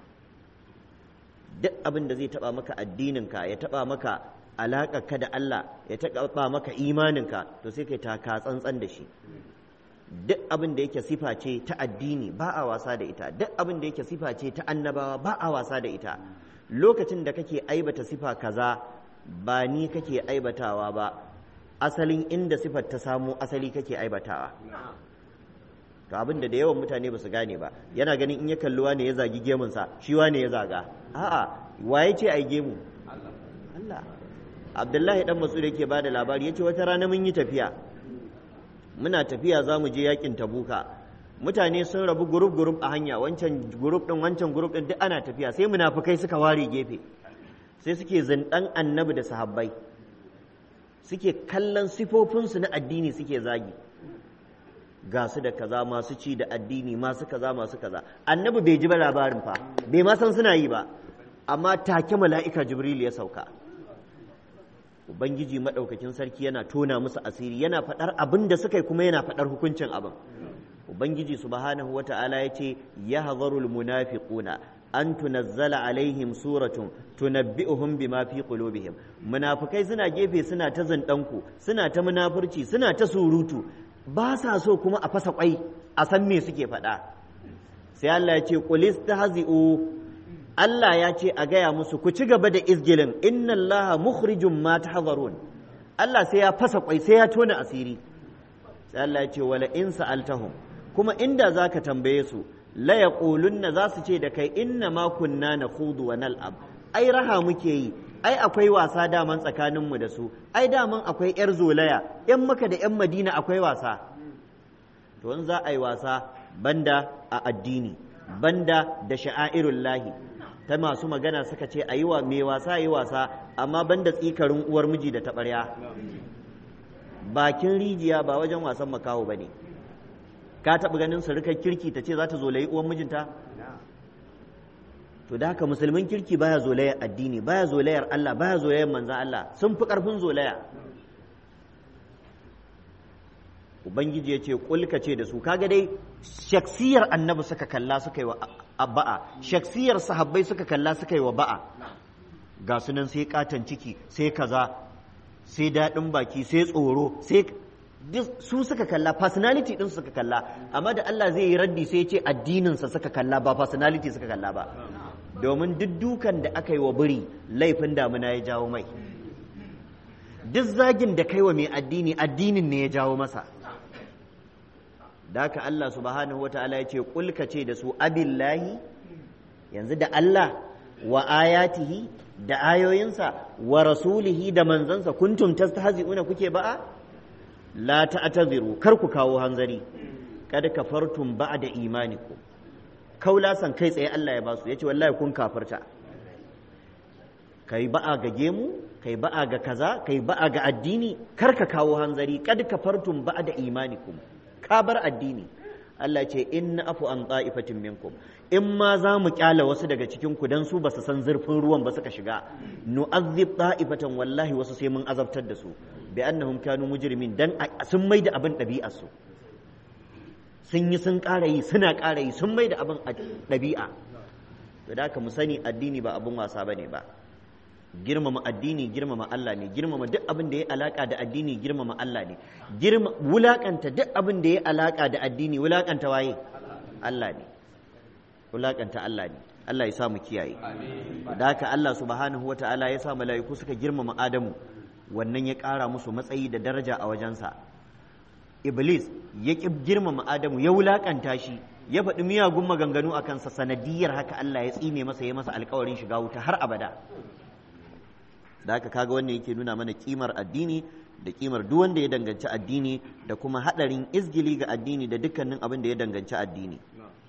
duk abin da zai taba maka addininka ya taba maka ka da Allah ya taba maka imaninka to sai kai taka tsantsan da shi duk abin da yake sifa ce ta addini ba a wasa da ita duk abin da yake sifa ce ta annabawa ba a wasa da ita lokacin da kake aibata sifa kaza ba ni kake aibatawa ba asalin inda sifar ta samo asali kake aibatawa to abin da da yawan mutane ba su gane ba yana ganin in ya kalli wane ya zagi gemunsa shi wane ya zaga a'a waye ce ai gemu Allah Abdullahi dan Mas'ud yake bada labari yace wata rana mun yi tafiya muna tafiya za mu je yakin tabuka mutane sun rabu gurup gurup a hanya wancan gurup din wancan gurup din duk ana tafiya sai munafukai suka ware gefe sai suke zindan annabi da sahabbai suke kallon sifofinsu na addini suke zagi ga su da kaza masu ci da addini masu kaza masu kaza annabi bai ji ba labarin fa bai ma san suna yi ba amma take mala'ika jibril ya sauka ubangiji maɗaukakin sarki yana tona musu asiri yana faɗar abin da suka yi kuma yana faɗar hukuncin abin ubangiji subhanahu wa ta'ala ya ce ya hazarul munafiquna an tunazzala alaihim suratun tunabbi'uhum bima fi qulubihim munafikai suna gefe suna ta zindanku suna ta munafurci suna ta surutu ba sa so kuma a fasa kwai a san me suke faɗa sai Allah ya ce qul istahzi'u Allah ya ce a gaya musu ku ci gaba da izgilin inna Allah mukhrijum ma tahzarun Allah sai ya fasa kwai sai ya tona asiri sai Allah ya ce wala in sa'altahum kuma inda zaka tambaye su la yaqulunna za su ce da kai inna ma kunna nakhudu wa nal'ab ai raha muke yi ai akwai wasa daman tsakaninmu da su ai daman akwai 'yar zolaya 'yan maka da 'yan madina akwai wasa to in za a yi wasa banda a addini banda da sha'airun lahi ta masu magana suka ce a yi wa mai wasa yi wasa amma banda tsikarin uwar miji da taɓarya bakin rijiya ba wajen wasan makaho ba ne ka taɓa ganin surukar kirki ta ce za ta zolayi uwar mijinta to da haka musulmin kirki baya zolayar addini baya zolayar Allah baya zolayar manzan Allah sun fi ƙarfin zolaya ubangiji ya ce kulka ce da su kaga dai shaksiyar annabi suka kalla suka yi wa ba'a shaksiyar sahabbai suka kalla suka yi wa ba'a ga sunan sai katon ciki sai kaza sai daɗin baki sai tsoro sai su suka kalla personality din suka kalla amma da Allah zai yi raddi sai ya ce addininsa suka kalla ba personality suka kalla ba domin duk dukan da aka yi wa biri laifin damuna ya jawo mai duk zagin da kai wa mai addini addinin ne ya jawo masa da haka Allah subhanahu wata'ala ya ce kulka ce da su abillahi yanzu da Allah wa ayatihi da ayoyinsa wa rasulihi da manzansa kuntum tastahzi'una kuke ba'a la ta'taziru kar ku kawo hanzari kad kafartum ba'da imanikum kaulasan kai tsaye Allah ya basu yace wallahi kun kafirta kai ba'a ga gemu kai ba'a ga kaza kai ba'a ga addini kar ka kawo hanzari kad kafartum ba'da imanikum ka bar addini Allah ce inna afu an ta'ifatin minkum in ma za mu kyala wasu daga cikin ku dan su ba su san zurfin ruwan ba suka shiga nu'azzib ta'ifatan wallahi wasu sai mun azabtar da su bi annahum kanu mujrimin dan sun mai da abin ɗabi'ar su sun yi sun ƙara yi suna ƙara yi sun mai da abin ɗabi'a to da haka mu sani addini ba abin wasa bane ba girmama addini girmama Allah ne girmama duk abin da ya alaka da addini girmama Allah ne girma wulakanta duk abin da ya alaka da addini wulakanta waye Allah ne wulakanta Allah ne Allah ya sa mu kiyaye da haka Allah subhanahu wata'ala ya sa mala'iku suka girmama Adamu wannan ya ƙara musu matsayi da daraja a wajensa Iblis ya ƙi girmama Adamu ya wulakanta shi ya faɗi miyagun maganganu a kansa sanadiyar haka Allah ya tsine masa ya masa alkawarin shiga wuta har abada da haka kaga wannan yake nuna mana kimar addini da kimar duk wanda ya danganci addini da kuma hadarin izgili ga addini da dukkanin abin da ya danganci addini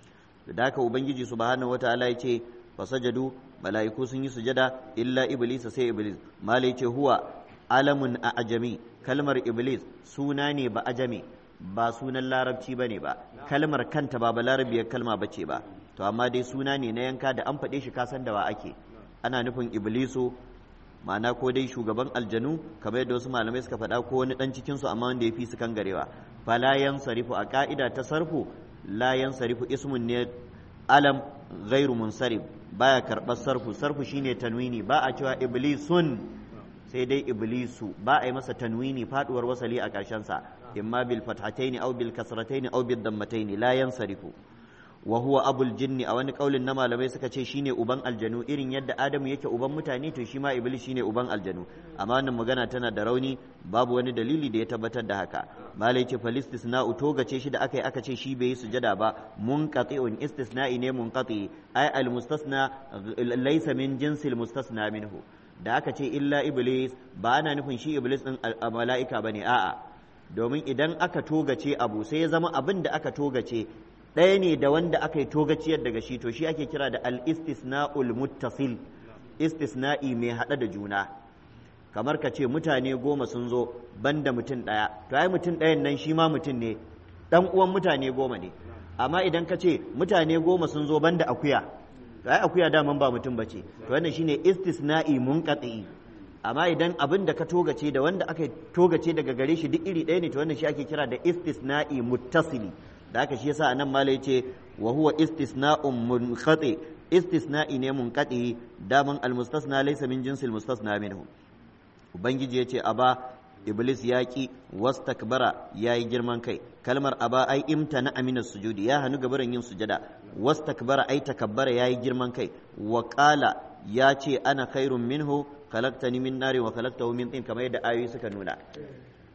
da haka ubangiji subhanahu wataala ya ce fasajadu mala'iku sun yi sujada illa iblis sai iblis malai ce huwa alamun a ajami kalmar iblis suna ne ba ajami ba sunan larabci bane ba kalmar kanta ba ba larabiyar kalma bace ba to amma dai suna ne na yanka da an faɗe shi kasan da wa ake ana nufin iblisu ma'ana ko dai shugaban aljanu kamar yadda wasu malamai suka faɗa ko wani ɗan cikinsu amma wanda ya fi su kan garewa fala sarifu a ƙa'ida ta sarfu la sarifu ismun ne alam ghairu munsarif baya karɓar sarfu sarfu shine tanwini ba a cewa iblisun sai dai iblisu ba a yi masa tanwini faduwar wasali a ƙarshensa imma bil fathataini aw bil kasrataini aw bil dammataini la yansarifu wa huwa abul jinni a wani kaulin na malamai suka ce shine uban aljanu irin yadda adamu yake uban mutane to shi ma iblis shine uban aljanu amma wannan magana tana da rauni babu wani dalili da ya tabbatar da haka malai ce fal istisna'u togace shi da aka yi aka ce shi bai yi sujada ba munqati'un istisna'i ne munqati ay al mustasna laysa min jinsil mustasna minhu da aka ce illa iblis ba ana nufin shi iblis din mala'ika bane a'a domin idan aka togace abu sai ya zama abin da aka togace ɗaya ne da wanda aka yi togaciyar daga shi to shi ake kira da al-istisna'ul muttasil istisna'i mai haɗa da juna kamar ka ce mutane goma sun zo banda mutum ɗaya to ai mutum ɗayan nan shi ma mutum ne ɗan uwan mutane goma ne amma idan ka ce mutane goma sun zo banda akuya to ai akuya daman ba mutum bace to wannan shine istisna'i munqati amma idan abin da ka togace da wanda aka togace daga gare shi duk iri ɗaya ne to wannan shi ake kira da istisna'i muttasili da haka shi yasa anan malai yace wa huwa istisna'un munqati istisna'i ne munqati daman almustasna laysa min jinsil mustasna minhu ubangiji yace aba iblis ya ki wastakbara yayi girman kai kalmar aba ai imtana amina sujudi ya hanu gabaran yin sujada wastakbara ai takabbara yayi girman kai wa qala ya ce ana khairun minhu khalaqtani min nari wa khalaqtahu min tin kamar yadda ayoyi suka nuna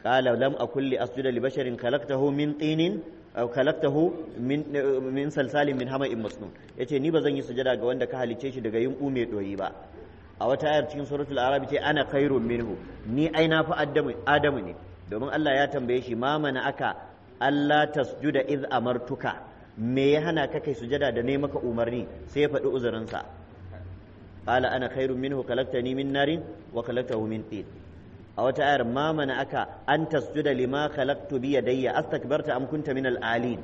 qala lam akul li asjuda li basharin khalaqtahu min tinin aw khalaqtahu min min salsalin min hama'in masnun yace ni ba zan yi sujada ga wanda ka halice shi daga yunku mai doyi ba a wata ayar cikin suratul arab ce ana khairun minhu ni ai na fi adamu adamu ne domin Allah ya tambaye shi ma mana aka Allah tasjuda iz amartuka me ya hana ka kai sujada da ne maka umarni sai ya faɗi uzurinsa qala ana khairun minhu khalaqtani min narin wa khalaqtahu min tin a wata ayar ma mana aka an tasjuda lima khalaqtu bi yadayya astakbarta am kunta min al-alin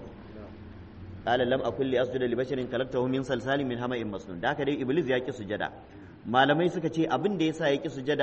qala lam akul li asjuda li basharin khalaqtahu min salsalin min hama'in masnun da haka dai iblis ya ki sujada malamai suka ce abin da yasa ya ki sujada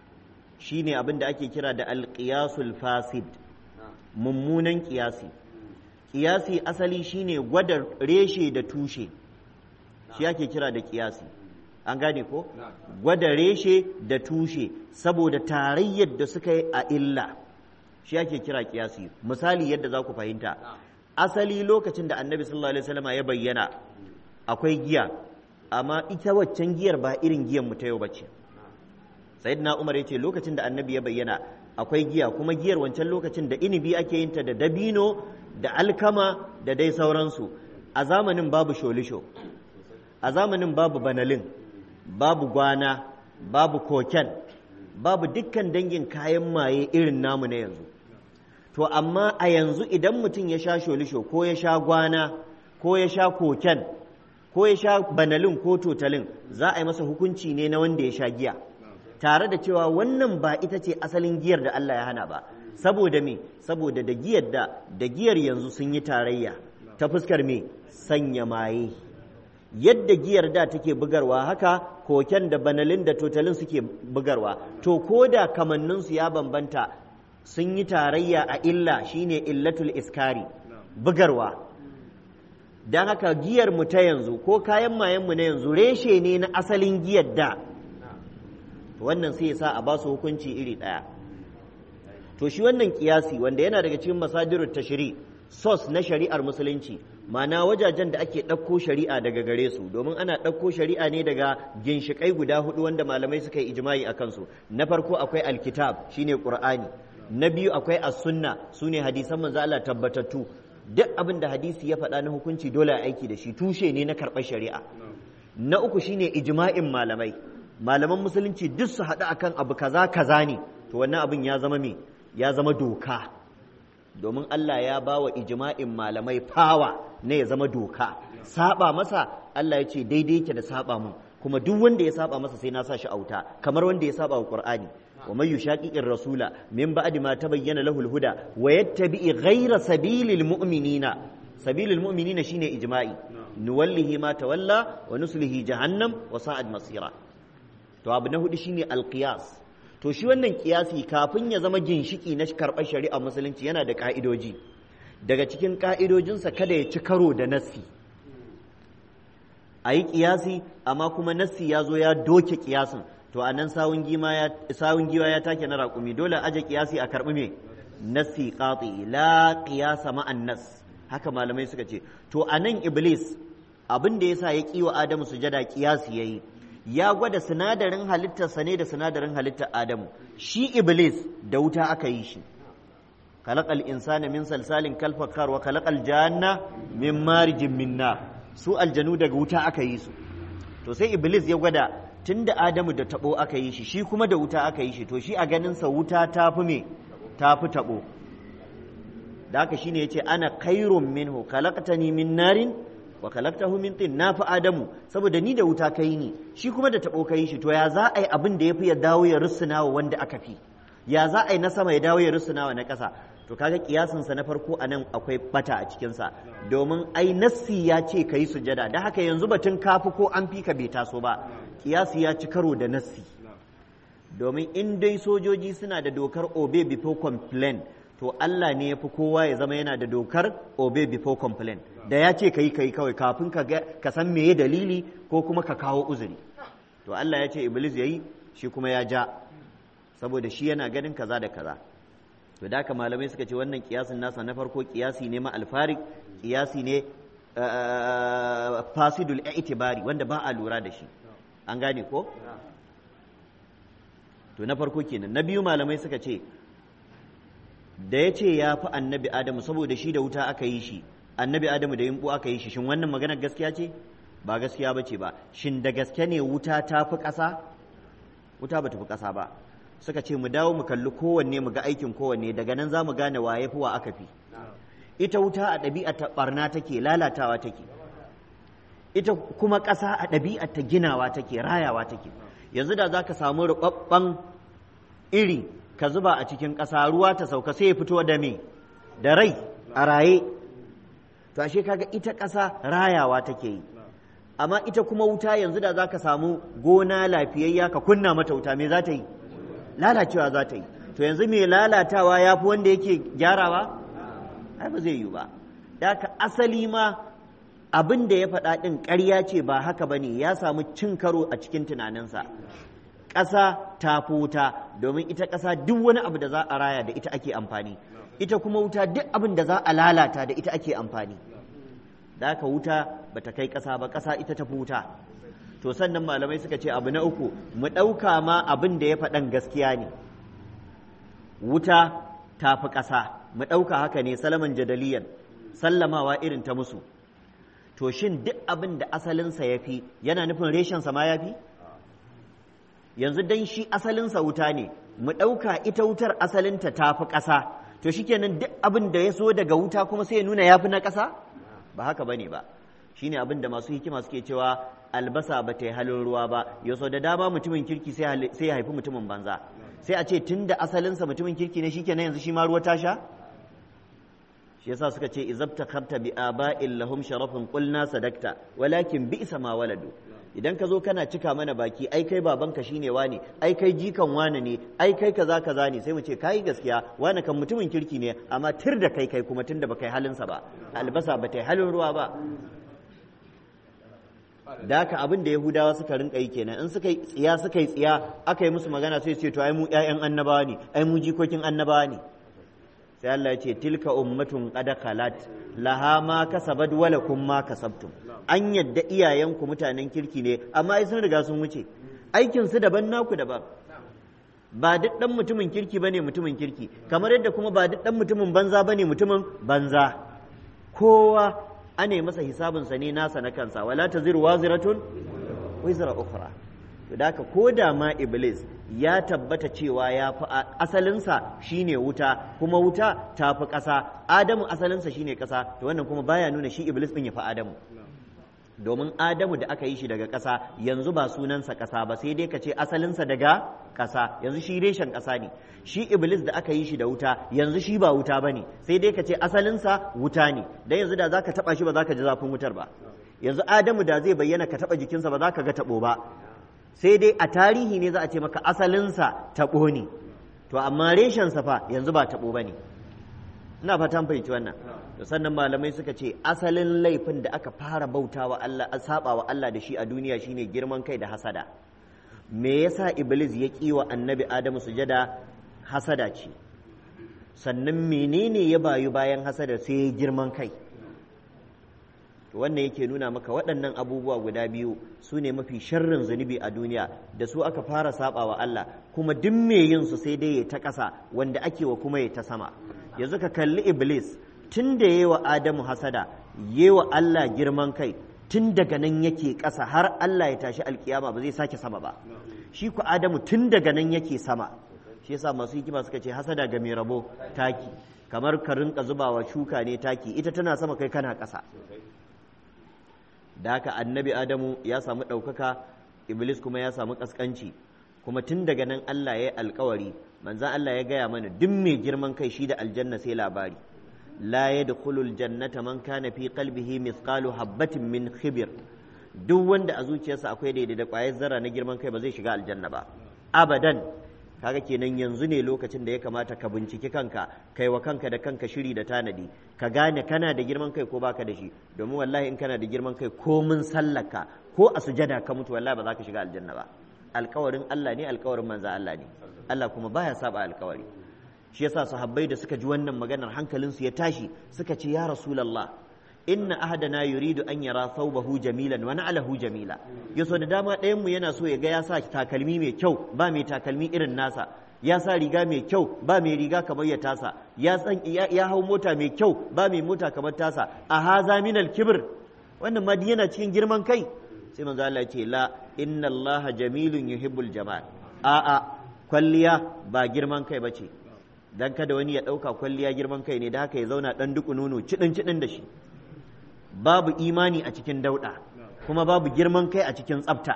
shine abin da ake kira da al-qiyasul fasid mummunan kiyasi kiyasi asali shine gwada reshe da tushe shi ake kira da kiyasi an gane ko gwada reshe da tushe saboda tarayyar da suka yi a illa shi ake kira kiyasi misali yadda za ku fahimta asali lokacin da annabi sallallahu alaihi wasallam ya bayyana akwai giya amma ita waccan giyar ba irin giyan mu ta yau bace sayyidina umar ya ce lokacin da annabi ya bayyana akwai giya kuma giyar wancan lokacin da inibi ake yin ta da dabino da alkama da dai sauransu a zamanin babu sholisho a zamanin babu banalin babu gwana babu koken babu dukkan dangin kayan maye irin namu na yanzu to amma a yanzu idan mutum ya sha sholisho ko ya sha gwana ko ya sha koken ko ya sha banalin ko totalin za a yi masa hukunci ne na wanda ya sha giya tare da cewa wannan ba ita ce asalin giyar da Allah ya hana ba saboda me saboda da giyar da da giyar yanzu sun yi tarayya ta fuskar me sanya maye yadda giyar da take bugarwa haka koken da banalin da totalin suke bugarwa to ko da kamanninsu ya bambanta sun yi tarayya a illa shine illatul iskari bugarwa don haka giyar mu ta yanzu ko kayan mayan mu na yanzu reshe ne na asalin giyar da wannan sai ya sa a ba su hukunci iri ɗaya to shi wannan kiyasi wanda yana daga cikin masadirut tashri sos na shari'ar musulunci ma'ana wajajen da ake ɗauko shari'a daga gare su domin ana ɗauko shari'a ne daga ginshiƙai guda hudu wanda malamai suka yi ijma'i a kansu na farko akwai alkitab shine qur'ani na biyu akwai as-sunna sune hadisan manzo Allah tabbatattu duk abin da hadisi ya faɗa na hukunci dole a aiki da shi tushe ne na karɓar shari'a na uku shine ijma'in malamai malaman musulunci duk su haɗu akan abu kaza kaza ne to wannan abin ya zama me ya zama doka domin Allah ya ba wa ijma'in malamai fawa ne ya zama doka saba masa Allah ya ce daidai yake da saba mun kuma duk wanda ya saba masa sai na sa shi auta kamar wanda ya saba wa Qur'ani wa man yushaqiqir rasula min ba'di ma tabayyana lahu al-huda wa yattabi ghayra sabilil mu'minina sabilil mu'minina shine ijma'i nuwallihi ma tawalla wa nuslihi jahannam wa sa'ad masira to abu na hudu shine al-qiyas to shi wannan kiyasi kafin ya zama ginshiki na karɓar shari'a musulunci yana da ƙa'idoji daga cikin ƙa'idojinsa kada ya ci karo da nassi a yi kiyasi amma kuma nassi ya zo ya doke kiyasin to a nan sawun giwa ya take na raƙumi dole aje kiyasi a karɓi me nassi qati la qiyasa ma'an nas haka malamai suka ce to a nan iblis abin da yasa ya kiwa adamu sujada kiyasi yayi ya gwada sinadarin halittarsa ne da sinadarin halittar Adamu shi Iblis da wuta aka yi shi khalaqal insana min salsalin kal fakhar wa khalaqal janna min marijin min nar su aljanu daga wuta aka yi su to sai Iblis ya gwada tunda Adamu da tabo aka yi shi shi kuma da wuta aka yi shi to shi a ganin sa wuta tafi me tafi tabo da haka shine yace ana khairun minhu khalaqtani min narin wa kalaktahu min tin na fi adamu saboda ni da wuta kai ni shi kuma da tabo kai shi to ya za a yi abin da ya fi ya dawo ya rusuna wa wanda aka fi ya za a yi na sama ya dawo ya rusuna wa na ƙasa to kaga kiyasin sa na farko anan akwai bata a cikin sa domin ai nassi ya ce kai sujada da haka yanzu batun kafi ko an fi ka bai taso ba kiyasi ya ci karo da nassi domin in dai sojoji suna da dokar obey before complain to Allah ne ya fi kowa ya zama yana da dokar obey before complain da ya ce ka yi ka yi kawai kafin ka san meye dalili ko kuma ka kawo uzuri to Allah ya ce iblis ya yi shi kuma ya ja saboda shi yana ganin kaza da kaza to da haka malamai suka ce wannan kiyasin nasa na farko kiyasi ne ma alfarik kiyasi ne fasidul i'tibari wanda ba a lura da shi an gane ko to na farko kenan na biyu malamai suka ce da ya ce ya fi annabi adamu saboda shi da wuta aka yi shi annabi adamu da yimbu aka yi shi shin wannan maganar gaskiya ce ba gaskiya ba ce ba shin da gaske ne wuta ta fi ƙasa wuta ba ta fi ƙasa ba suka ce mu dawo mu kalli kowanne mu ga aikin kowanne daga nan za mu gane wa ya fi wa aka fi ita wuta a ɗabi'a ta ɓarna take lalatawa take ita kuma ƙasa a ɗabi'a ta ginawa take rayawa take yanzu da za ka samu ruɓaɓɓen iri ka zuba a cikin ƙasa ruwa ta sauka sai ya fito da me da rai a raye to ashe kaga ita ƙasa rayawa take yi amma ita kuma wuta yanzu da za ka samu gona lafiyayya ka kunna mata wuta me za ta yi lalacewa za ta yi to yanzu mai lalatawa ya fi wanda yake gyarawa ai ba zai yi ba da ka asali ma abin da ya faɗa ɗin ƙarya ce ba haka ba ne ya samu cin karo a cikin tunaninsa ƙasa ta fi wuta domin ita ƙasa duk wani abu da za a raya da ita ake amfani ita kuma wuta duk abin da za a lalata da ita ake amfani da haka wuta ba ta kai ƙasa ba ƙasa ita ta fi wuta to sannan malamai suka ce abu na uku mu ɗauka ma abin da ya faɗan gaskiya ne wuta ta fi ƙasa mu ɗauka haka ne salaman jadaliyan sallamawa irin ta musu to shin duk abin da asalinsa ya fi yana nufin reshensa ma ya fi yanzu dan shi asalinsa wuta ne mu ɗauka ita wutar asalinta ta fi ƙasa to shikenan duk abin da ya so daga wuta kuma sai ya nuna ya fi na ƙasa ba haka bane ba shine abin da masu hikima suke cewa albasa ba ta yi halin ruwa ba yaso da dama mutumin kirki sai ya haifi mutumin banza sai a ce tun da asalinsa mutumin kirki ne shikenan yanzu shi ma ruwa ta sha shi yasa suka ce izabta kharta bi aba'in lahum sharafun qulna sadakta walakin bi'sa ma waladu idan ka zo kana cika mana baki ai kai babanka shine wane ai kai jikan wane ne ai kai kaza kaza ne sai mu ce kai gaskiya wane kan mutumin kirki ne amma tir da kai kai kuma tunda baka yi halinsa ba albasa ba ta yi halin ruwa ba da haka abin da yahudawa suka rinka yi kenan in suka yi tsiya suka yi tsiya aka yi musu magana sai ce to ai mu ƴaƴan annabawa ne ai mu jikokin annabawa ne sai Allah ya ce tilka ummatun qad khalat laha ma kasabat wa lakum ma kasabtum an yadda iyayenku mutanen kirki ne amma ai sun riga sun wuce aikin su daban naku daban ba duk dan mutumin kirki bane mutumin kirki kamar yadda kuma ba duk dan mutumin banza bane mutumin banza kowa ane masa hisabinsa ne nasa na kansa wala taziru waziratun wizra ukhra to da haka ko da ma iblis ya tabbata cewa ya fi asalinsa shine wuta kuma wuta ta fi ƙasa adamu asalinsa shine ƙasa to wannan kuma baya nuna shi iblis din ya fi adamu domin adamu da aka yi shi daga ƙasa yanzu ba sunansa ƙasa ba sai dai ka ce asalinsa daga ƙasa yanzu shi reshen ƙasa ne shi iblis da aka yi shi da wuta yanzu shi ba wuta ba ne sai dai ka ce asalinsa wuta ne dan yanzu da za ka taɓa shi ba za ka ji zafin wutar ba yanzu adamu da zai bayyana ka taɓa jikinsa ba za ka ga taɓo ba sai dai a tarihi ne za a ce maka asalinsa taɓo ne to amma reshensa fa yanzu ba taɓo ba ne ina fatan fahimci wannan to sannan malamai suka ce asalin laifin da aka fara bauta wa Allah saba wa Allah da shi a duniya shine girman kai da hasada me yasa iblis ya ƙi wa annabi adamu sujada hasada ce sannan menene ya bayu bayan hasada sai girman kai wannan yake nuna maka waɗannan abubuwa guda biyu su ne mafi sharrin zunubi a duniya da su aka fara saba wa Allah kuma duk me yin su sai dai ya ta ƙasa wanda ake wa kuma ya ta sama yanzu ka kalli iblis tun da yi wa adamu hasada yi wa Allah girman kai tun daga nan yake ƙasa har Allah ya tashi alkiyama ba zai sake sama ba shi ku adamu tun daga nan yake sama shi yasa masu hikima suka ce hasada ga mai rabo taki kamar ka rinka zubawa shuka ne taki ita tana sama kai kana ƙasa da haka annabi adamu ya samu ɗaukaka iblis kuma ya samu ƙasƙanci kuma tun daga nan Allah ya yi alkawari manzan Allah ya gaya mana duk mai girman kai shi da aljanna sai labari la yadkhulul jannata man kana fi qalbihi mithqalu habatin min khibir duk wanda a zuciyarsa akwai daidai da ƙwayar zarra na girman kai ba zai shiga aljanna ba abadan kaga kenan yanzu ne lokacin da ya kamata ka binciki kanka kai wa kanka da kanka shiri da tanadi ka gane kana da girman kai ko baka da shi domin wallahi in kana da girman kai ko mun sallaka ko a sujada ka mutu wallahi ba za ka shiga aljanna ba alkawarin Allah ne alkawarin manza Allah ne Allah kuma baya saba alkawari shi yasa sahabbai da suka ji wannan maganar hankalinsu ya tashi suka ce ya rasulullah inna ahadana yuridu an yara thawbahu jamilan wa na'lahu jamila yaso da dama ɗayan mu yana so ya ga ya sa takalmi mai kyau ba mai takalmi irin nasa ya sa riga mai kyau ba mai riga kamar ya tasa ya san ya hau mota mai kyau ba mai mota kamar tasa a haza minal kibir wannan ma yana cikin girman kai sai manzo Allah ce la inna Allah jamilun yuhibbul jamal a a kwalliya ba girman kai bace dan kada wani ya dauka kwalliya girman kai ne da haka ya zauna dan duku nono cidin cidin da shi babu imani a cikin dauda kuma babu girman kai a cikin tsafta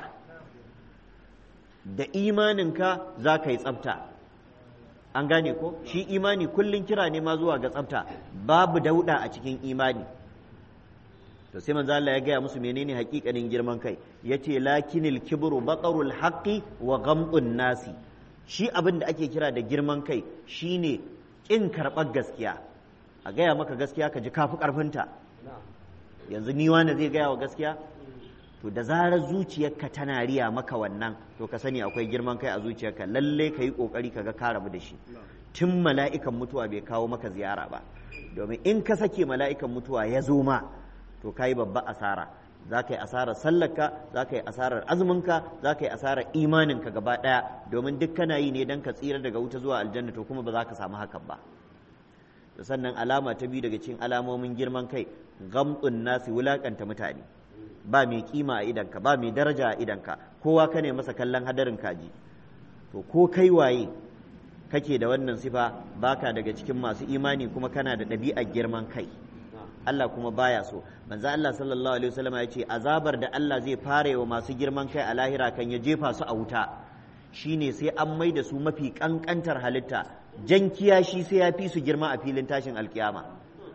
da imaninka za ka yi tsafta an gane ko shi imani kullum kira ne ma zuwa ga tsafta babu dauda a cikin imani to sai manzo Allah ya gaya musu menene hakikanin girman kai yace lakinil kibru batarul haqqi wa ghamdun nasi shi abin da ake kira da girman kai shine kin karɓar gaskiya a gaya maka gaskiya ka ji kafi karfinta yanzu ni wanda zai gaya wa gaskiya to da zarar zuciyarka tana riya maka wannan to ka sani akwai girman kai a zuciyarka lalle ka yi kokari ka ga ka rabu da shi tun mala'ikan mutuwa bai kawo maka ziyara ba domin in ka sake mala'ikan mutuwa ya zo ma to ka yi babba asara za ka yi asarar sallarka za ka yi asarar azuminka za ka yi asarar imaninka gaba ɗaya domin duk kana yi ne don ka tsira daga wuta zuwa aljanna to kuma ba za ka samu hakan ba sannan alama ta biyu daga cikin alamomin girman kai gamtsun nasi wulakanta mutane ba mai kima a idanka ba mai daraja a idanka kowa ka ne masa kallon hadarin kaji to ko kai waye kake da wannan sifa baka daga cikin masu imani kuma kana da ɗabi'ar girman kai Allah kuma baya so manzo Allah sallallahu alaihi wasallam ya ce azabar da Allah zai fara wa masu girman kai a lahira kan ya jefa su a wuta shine sai an mai da su mafi kankantar halitta jan kiyashi sai ya fi su girma a filin tashin alkiyama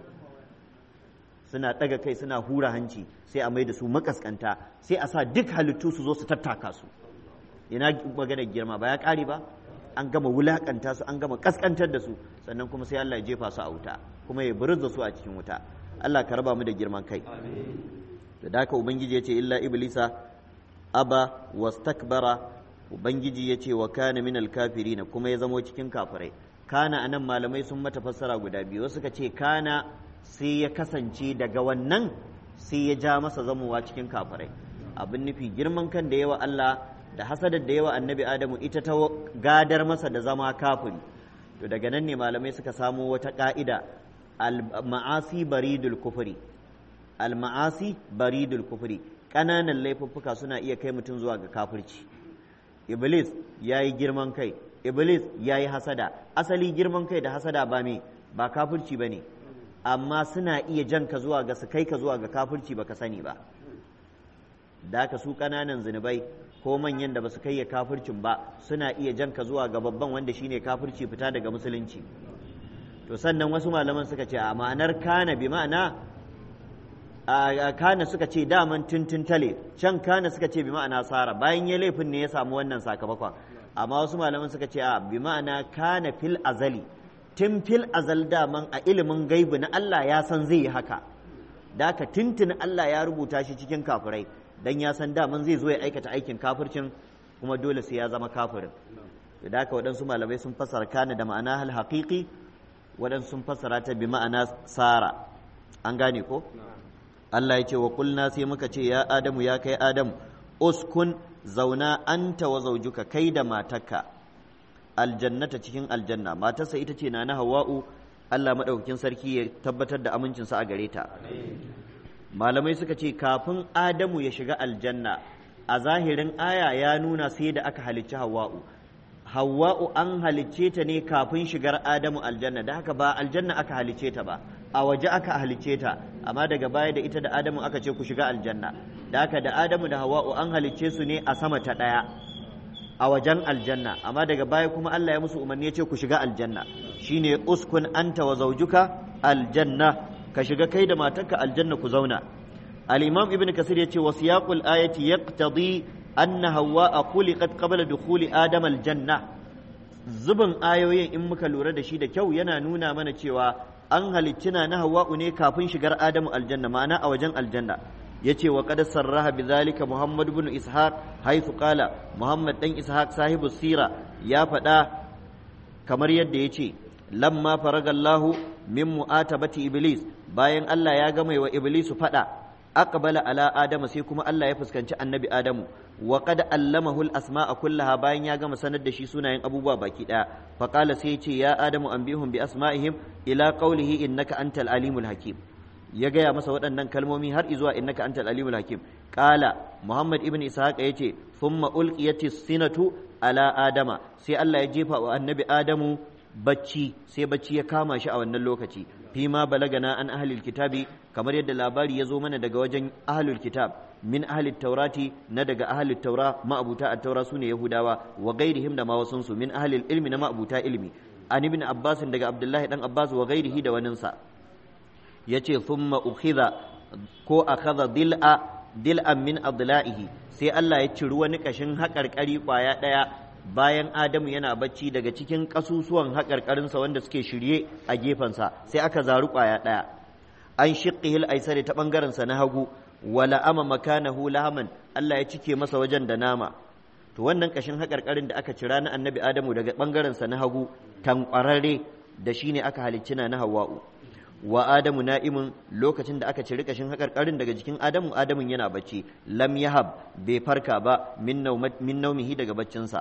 suna ɗaga kai suna hura hanci sai a mai da su makaskanta sai a sa duk halittu su zo su tattaka su ina maganar girma ba ya ƙare ba an gama wulakanta su an gama kaskantar da su sannan kuma sai Allah ya jefa su a wuta kuma ya buruz da su a cikin wuta Allah ka raba mu da girman kai da haka ubangiji ya ce illa iblisa aba wastakbara ubangiji ya ce wa kana minal kafirina kuma ya zamo cikin kafirai kana anan malamai sun mata fassara guda biyu wasu suka ce kana sai ya kasance daga wannan sai ya ja masa zamowa cikin kafirai abin nufi girman kan da yawa Allah da hasadar da yawa annabi Adamu ita ta gadar masa da zama kafiri to daga nan ne malamai suka samo wata ka'ida al-ma'asi baridul kufri al-ma'asi baridul kufri ƙananan laifuffuka suna iya kai mutum zuwa ga kafirci iblis ya yi girman kai iblis ya yi hasada asali girman kai da hasada ba me ba kafirci ba ne amma suna iya jan ka zuwa ga su kai ka zuwa ga kafirci baka sani ba da ka su ƙananan zunubai ko manyan da ba su kai ya kafircin ba suna iya jan ka zuwa ga babban wanda shine kafirci fita daga musulunci to sannan wasu malaman suka ce a ma'anar kana bi ma'ana a kana suka ce daman tuntun tale can kana suka ce bi ma'ana sara bayan ya laifin ne ya samu wannan sakamakon amma wasu malaman suka ce a bi ma'ana kana fil azali tun fil azal daman a ilimin gaibu na Allah ya san zai yi haka da ka tuntun Allah ya rubuta shi cikin kafirai dan ya san daman zai zo ya aikata aikin kafircin kuma dole sai ya zama kafirin da haka waɗansu malamai sun fassara kana da ma'ana hal haqiqi waɗansu sun fassara ta bi ma'ana sara an gane ko Allah ya ce wa kulna sai muka ce ya Adamu ya kai Adamu uskun zauna anta wa zaujuka kai da matarka aljannata cikin aljanna matarsa ita ce na na Hawwa'u Allah madaukakin sarki ya tabbatar da amincinsa a gare ta malamai suka ce kafin Adamu ya shiga aljanna a zahirin aya ya nuna sai da aka halicci Hawwa'u Hawwa'u an halicce ta ne kafin shigar Adamu aljanna da haka ba aljanna aka halicce ta ba a waje aka halicce ta amma daga baya da ita da Adamu aka ce ku shiga aljanna da haka da Adamu da Hawwa'u an halicce su ne a sama ta ɗaya a wajen aljanna amma daga baya kuma Allah ya musu umarni ya ce ku shiga aljanna shine uskun anta wa zawjuka aljanna ka shiga kai da matarka aljanna ku zauna al-imam ibn kasir yace wa siyaqul ayati yaqtadi anna hawwa'a khuliqat qabla dukhuli adam aljanna zubin ayoyin in muka lura da shi da kyau yana nuna mana cewa an halicci na hawa'u ne kafin shigar adamu aljanna ma'ana a wajen aljanna yace wa qad sarraha bidhalika muhammad ibn ishaq haythu qala muhammad dan ishaq sahibu sira ya faɗa kamar yadda yace lamma faragallahu min mu'atabati iblis bayan Allah ya gama wa iblisu faɗa aqbala ala adama sai kuma Allah ya fuskanci annabi adamu wa qad allamahu al asma'a kullaha bayan ya gama sanar da shi sunayen abubuwa baki daya fa qala sai ya ce ya adamu anbihum bi asma'ihim ila qawlihi innaka antal alimul hakim ya gaya masa waɗannan kalmomi har izuwa innaka antal alimul hakim qala muhammad ibn ishaq yace thumma ulqiyatis sinatu ala adama sai Allah ya jefa wa annabi adamu bacci sai bacci ya kama shi a wannan lokaci fi ma balagana an ahlil kitabi kamar yadda labari ya zo mana daga wajen ahlul kitab min ahlil taurati na daga ahlul taura ma'abuta at-taura sune yahudawa wa ghairihim da ma wasunsu min ahlil ilmi na ma'abuta ilmi an ibn abbas daga abdullahi dan abbas wa ghairihi da waninsa yace thumma ukhidha ko akhadha dil'a dil'an min adla'ihi sai Allah ya ciri wani kashin haƙarƙari ƙwaya ɗaya bayan Adamu yana bacci daga cikin ƙasusuwan haƙarƙarinsa wanda suke shirye a gefensa sai aka zaru ƙwaya ɗaya an shiqqihil aisari ta ɓangarensa na hagu wala ama makanahu lahaman Allah ya cike masa wajen da nama to wannan kashin haƙarƙarin da aka cira na annabi Adamu daga ɓangarensa na hagu tankwararre da shine aka halicci na Hawwa'u wa adamu na'imun lokacin da aka ciri kashin haƙarƙarin daga jikin adamu adamun yana bacci lam yahab bai farka ba min naumihi daga baccinsa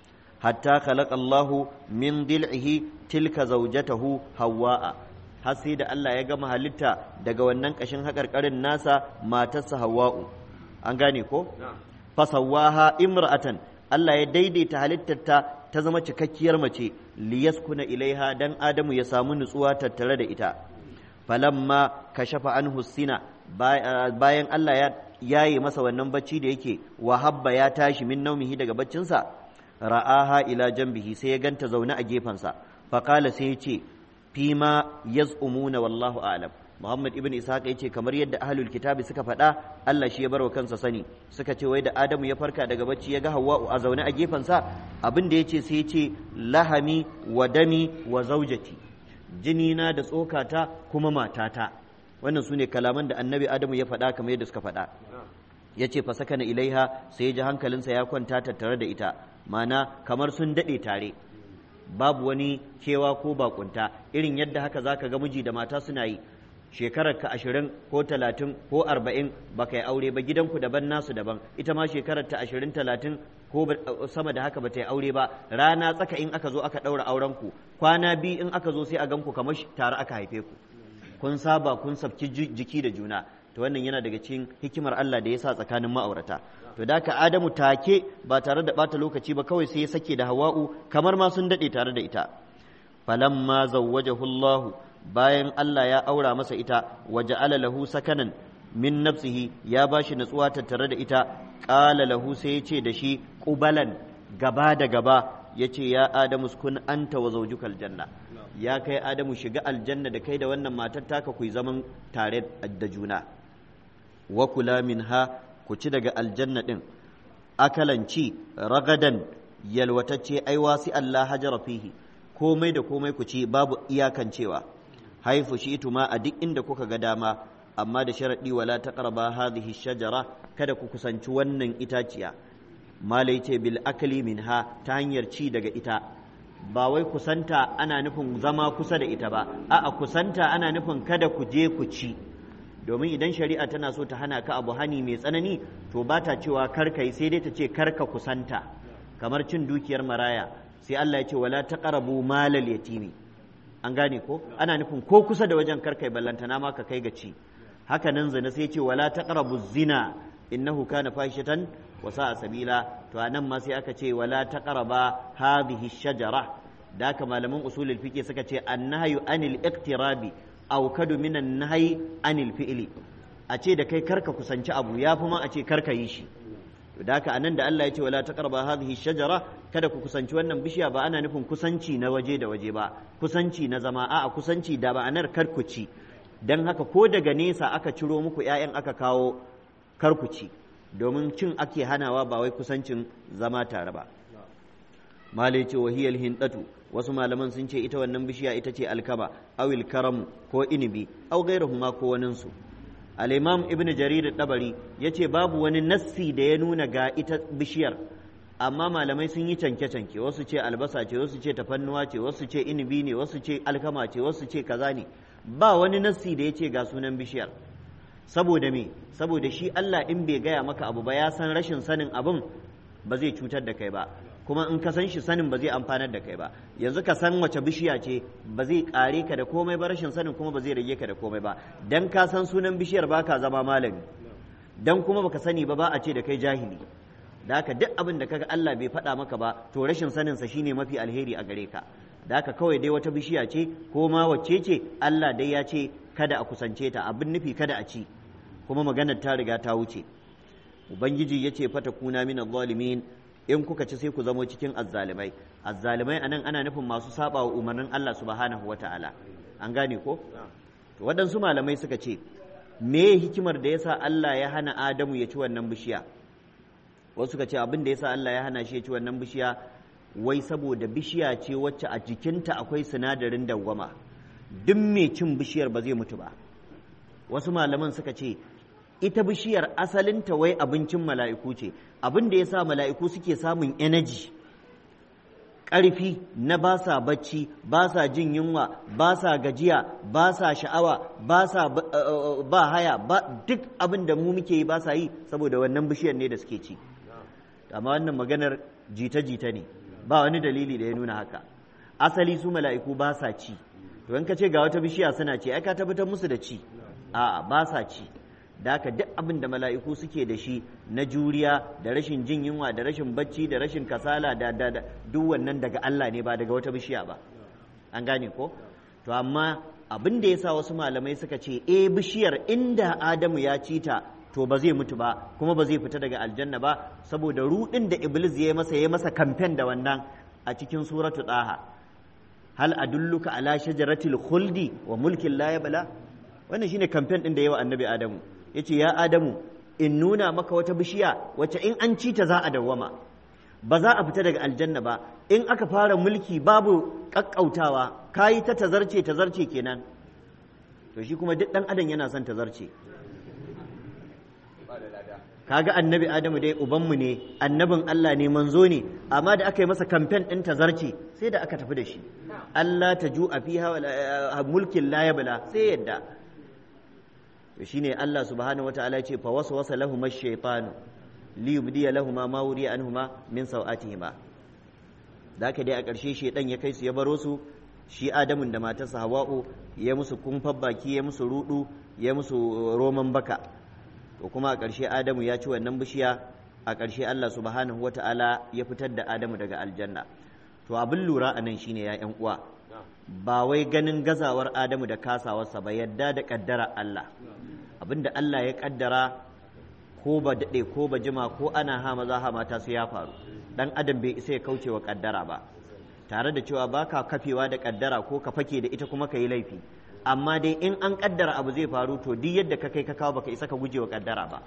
hatta khalaqa Allahu min dil'ihi tilka zawjatahu hawwa'a har sai da Allah ya gama halitta daga wannan kashin haƙarƙarin nasa matarsa hawwa'u an gane ko fasawwaha imra'atan Allah ya daidaita halittarta ta zama cikakkiyar mace liyaskuna ilaiha dan adamu ya samu nutsuwa tattare da ita falamma kashafa anhu sina bayan Allah ya yaye masa wannan bacci da yake wa habba ya tashi min naumihi daga baccinsa ra'aha ila jambihi sai ya ganta zaune a gefensa faqala sai ya ce fima yaz'umuna wallahu a'lam Muhammad ibn Ishaq ya ce kamar yadda ahlul kitabi suka faɗa Allah shi ya barwa kansa sani suka ce wai da Adamu ya farka daga bacci ya ga Hawwa a zaune a gefensa abin da ya ce sai ya ce lahami wa dami wa zaujati jinina da tsokata kuma matata wannan su ne kalaman da annabi adamu ya faɗa kamar yadda suka faɗa ya ce fa sakana ilaiha sai ya ji hankalinsa ya kwanta tattare da ita mana kamar sun daɗe tare babu wani kewa ko bakunta irin yadda haka zaka ga miji da mata suna yi shekarar ka ashirin ko talatin ko arba'in ba ka yi aure ba gidanku daban nasu daban ita ma shekarar ta ashirin talatin ko sama da haka ba ta yi aure ba rana tsaka in aka zo aka ɗaura auren ku kwana biyu in aka zo sai a gan ku kamar tare aka haife ku kun saba kun sabki jiki da juna to wannan yana daga cikin hikimar Allah da ya sa tsakanin ma'aurata to da ka Adamu take ba tare da bata lokaci ba kawai sai ya sake da Hawa'u kamar ma sun dade tare da ita falamma zawwajahu Allah bayan Allah ya aura masa ita waja'ala lahu sakanan min nafsihi ya bashi natsuwa tattare da ita qala lahu sai ya ce da shi qubalan gaba da gaba yace ya adamu kun anta wa zawjukal janna ya kai adamu shiga aljanna da kai da wannan matar taka ku zaman tare da juna wa kula minha ku ci daga aljanna din akalanci ragadan yalwatacce ai wasi Allah hajara fihi komai da komai ku ci babu iyakancewa haifu shi ma a duk inda kuka ga dama amma da sharaɗi wala taqraba hadhihi shajara kada ku kusanci wannan itaciya malai ce bil akli minha ta hanyar ci daga ita ba wai kusanta ana nufin zama kusa da ita ba a'a kusanta ana nufin kada ku je ku ci domin idan shari'a tana so ta hana ka abu hani mai tsanani to ba ta cewa karka yi sai dai ta ce karka kusanta kamar cin dukiyar maraya sai Allah ya ce wala taqrabu malal yatimi an gane ko ana nufin ko kusa da wajen karkai ballantana ma ka kai ga ci haka nan zina sai ce wala taqrabu zina innahu kana fahishatan wa sa'a sabila to anan ma sai aka ce wala taqraba hadhihi shajara da haka malaman usulul fiqh suka ce annahyu anil iqtirabi aw kadu minan nahyi anil fi'li a ce da kai karka kusanci abu ya fi ma a ce karka yi shi to da haka anan da Allah ya ce wala taqraba hadhihi shajara kada ku kusanci wannan bishiya ba ana nufin kusanci na waje da waje ba kusanci na zama a'a kusanci da ma'anar karkuci dan haka ko daga nesa aka ciro muku ƴaƴan aka kawo karkuci domin cin ake hanawa ba wai kusancin zama tare ba malai ce wahiyal hindatu wasu malaman sun ce ita wannan bishiya ita ce alkama awil karamu ko inibi au gairahuma ko waninsu al-imam ibn jarir dabari yace babu wani nassi da ya nuna ga ita bishiyar amma malamai sun yi canke-canke wasu ce albasa ce wasu ce tafannuwa ce wasu ce inibi ne wasu ce alkama ce wasu ce kaza ne ba wani nassi da ya ce ga sunan bishiyar saboda me saboda shi Allah in bai gaya maka abu ba ya san rashin sanin abin ba zai cutar da kai ba kuma in ka san shi sanin ba zai amfanar da kai ba yanzu ka san wace bishiya ce ba zai kare ka da komai ba rashin sanin kuma ba zai rage ka da komai ba dan ka san sunan bishiyar baka zama malami dan kuma baka sani ba ba a ce da kai jahili da haka duk abin da kaga Allah bai faɗa maka ba to rashin sanin sa shine mafi alheri a gare ka da haka kawai dai wata bishiya ce ko ma wacce ce Allah dai ya ce kada a kusance ta abin nufi kada a ci kuma maganar ta riga ta wuce ubangiji ya ce fata kuna min zalimin in kuka ci sai ku zamo cikin azzalimai azzalimai anan ana nufin masu saba wa umarnin Allah subhanahu wataala an gane ko to waɗansu malamai suka ce me hikimar da yasa Allah ya hana Adamu ya ci wannan bishiya wasu suka ce abin da yasa Allah ya hana shi ya ci wannan bishiya wai saboda bishiya ce wacce a jikinta akwai sinadarin dawwama duk mai cin bishiyar ba zai mutu ba wasu malaman suka ce ita bishiyar asalinta wai abincin mala'iku ce abin da ya sa mala'iku suke samun energy ƙarfi na ba sa bacci ba sa jin yunwa ba sa gajiya ba sa sha'awa ba sa ba haya ba duk abin da mu muke yi ba sa yi saboda wannan bishiyar ne da suke ci amma wannan maganar jita-jita ne ba wani dalili da ya nuna haka asali su mala'iku ba sa ci to in ka ce ga wata bishiya suna ci ai ka tabbatar musu da ci a'a ba sa ci da haka duk abin da mala'iku suke da shi na juriya da rashin jin yunwa da rashin bacci da rashin kasala da da duk wannan daga Allah ne ba daga wata bishiya ba an gane ko to amma abin da yasa wasu malamai suka ce eh bishiyar inda Adamu ya ci ta to ba zai mutu ba kuma ba zai fita daga aljanna ba saboda rudin da iblis ya masa ya masa kamfen da wannan a cikin suratu daha hal adulluka ala shajaratil khuldi wa mulkin la yabla wannan shine kamfen din da yawa annabi adamu yace ya adamu in nuna maka wata bishiya wacce in an ci ta za a dawwama ba za a fita daga aljanna ba in aka fara mulki babu kakkautawa kayi ta tazarce tazarce kenan to shi kuma duk dan adam yana son tazarce kaga annabi adamu dai ubanmu ne annabin Allah ne manzo ne amma da aka yi masa kamfen ɗin tazarce sai da aka tafi da shi Allah ta ju a fiha mulkin la yabla sai yadda to shine Allah subhanahu wataala ya ce fa waswasa lahum ash-shaytan li yubdi lahum ma wuri anhuma min sawatihima da haka dai a ƙarshe shedan ya kai su ya baro su shi adamun da matarsa hawa'u ya musu kumfar baki ya musu rudu ya musu roman baka to kuma a ƙarshe adamu ya ci wannan bishiya a ƙarshe Allah subhanahu wata'ala ya fitar da adamu daga aljanna to abin lura a nan shine ya ƴan uwa ba wai ganin gazawar adamu da kasawarsa ba yadda da ƙaddara Allah abinda Allah ya ƙaddara ko ba daɗe ko ba jima ko ana ha maza ha mata su ya faru dan adam bai isa ya kauce wa ƙaddara ba tare da cewa baka kafewa da ƙaddara ko ka fake da ita kuma ka yi laifi amma dai in an kaddara abu zai faru to duk yadda ka kai ka kawo baka isa ka guje wa kaddara ba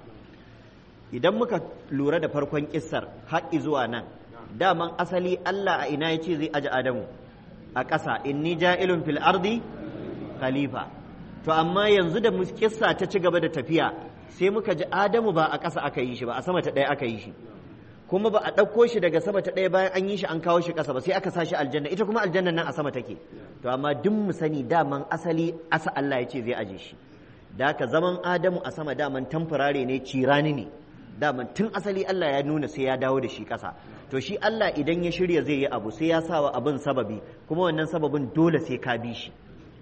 idan muka lura da farkon kissar har zuwa nan daman asali Allah a ina yace zai aji Adamu a ƙasa inni ja'ilun fil ardi khalifa to amma yanzu da kissa ta ci gaba da tafiya sai muka ji Adamu ba a ƙasa aka yi shi ba a sama ta ɗaya aka yi shi kuma ba a ɗauko shi daga sama ta ɗaya bayan an yi shi an kawo shi ƙasa ba sai aka sa shi aljanna ita kuma aljanna nan a sama take to amma duk mu sani daman asali asa Allah ya ce zai aje shi da haka zaman Adamu a sama daman tamfurare ne cirani ne daman tun asali Allah ya nuna sai ya dawo da shi ƙasa to shi Allah idan ya shirya zai yi abu sai ya sa wa abin sababi kuma wannan sababin dole sai ka bi shi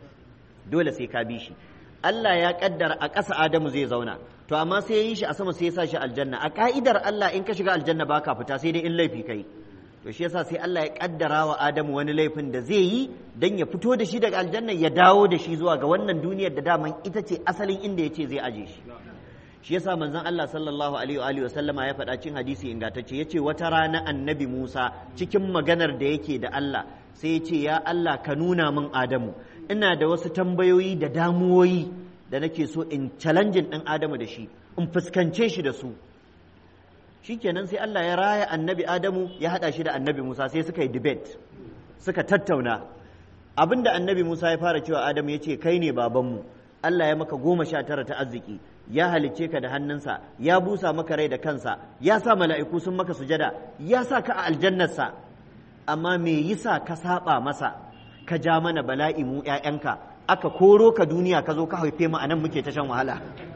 dole sai ka bi shi Allah ya kaddara a ƙasa Adamu zai zauna to amma sai ya yi shi a sama sai ya sa shi aljanna a ka'idar Allah in ka shiga aljanna baka fita sai dai in laifi kai to shi yasa sai Allah ya kaddara wa Adamu wani laifin da zai yi dan ya fito da shi daga aljanna ya dawo da shi zuwa ga wannan duniyar da daman ita ce asalin inda yace zai aje shi shi yasa manzon Allah sallallahu alaihi wa alihi wasallama ya faɗa cikin hadisi ingantacce yace wata rana annabi Musa cikin maganar da yake da Allah sai ya ce ya Allah ka nuna min Adamu ina da wasu tambayoyi da damuwoyi da nake so in challenging ɗin Adamu da shi in fuskance shi da su shikenan sai Allah ya raya annabi Adamu ya haɗa shi da annabi Musa sai suka yi debate suka tattauna abinda annabi Musa ya fara cewa Adamu ya ce kai ne babanmu Allah ya maka goma sha tara ta arziki ya halicce ka da hannunsa ya busa maka rai da kansa ya sa mala'iku sun maka sujada ya sa ka a aljannarsa amma me yasa ka saba masa ka ja mana bala'i mu ‘ya'yanka aka koro ka duniya ka zo ka haife mu anan muke ta shan wahala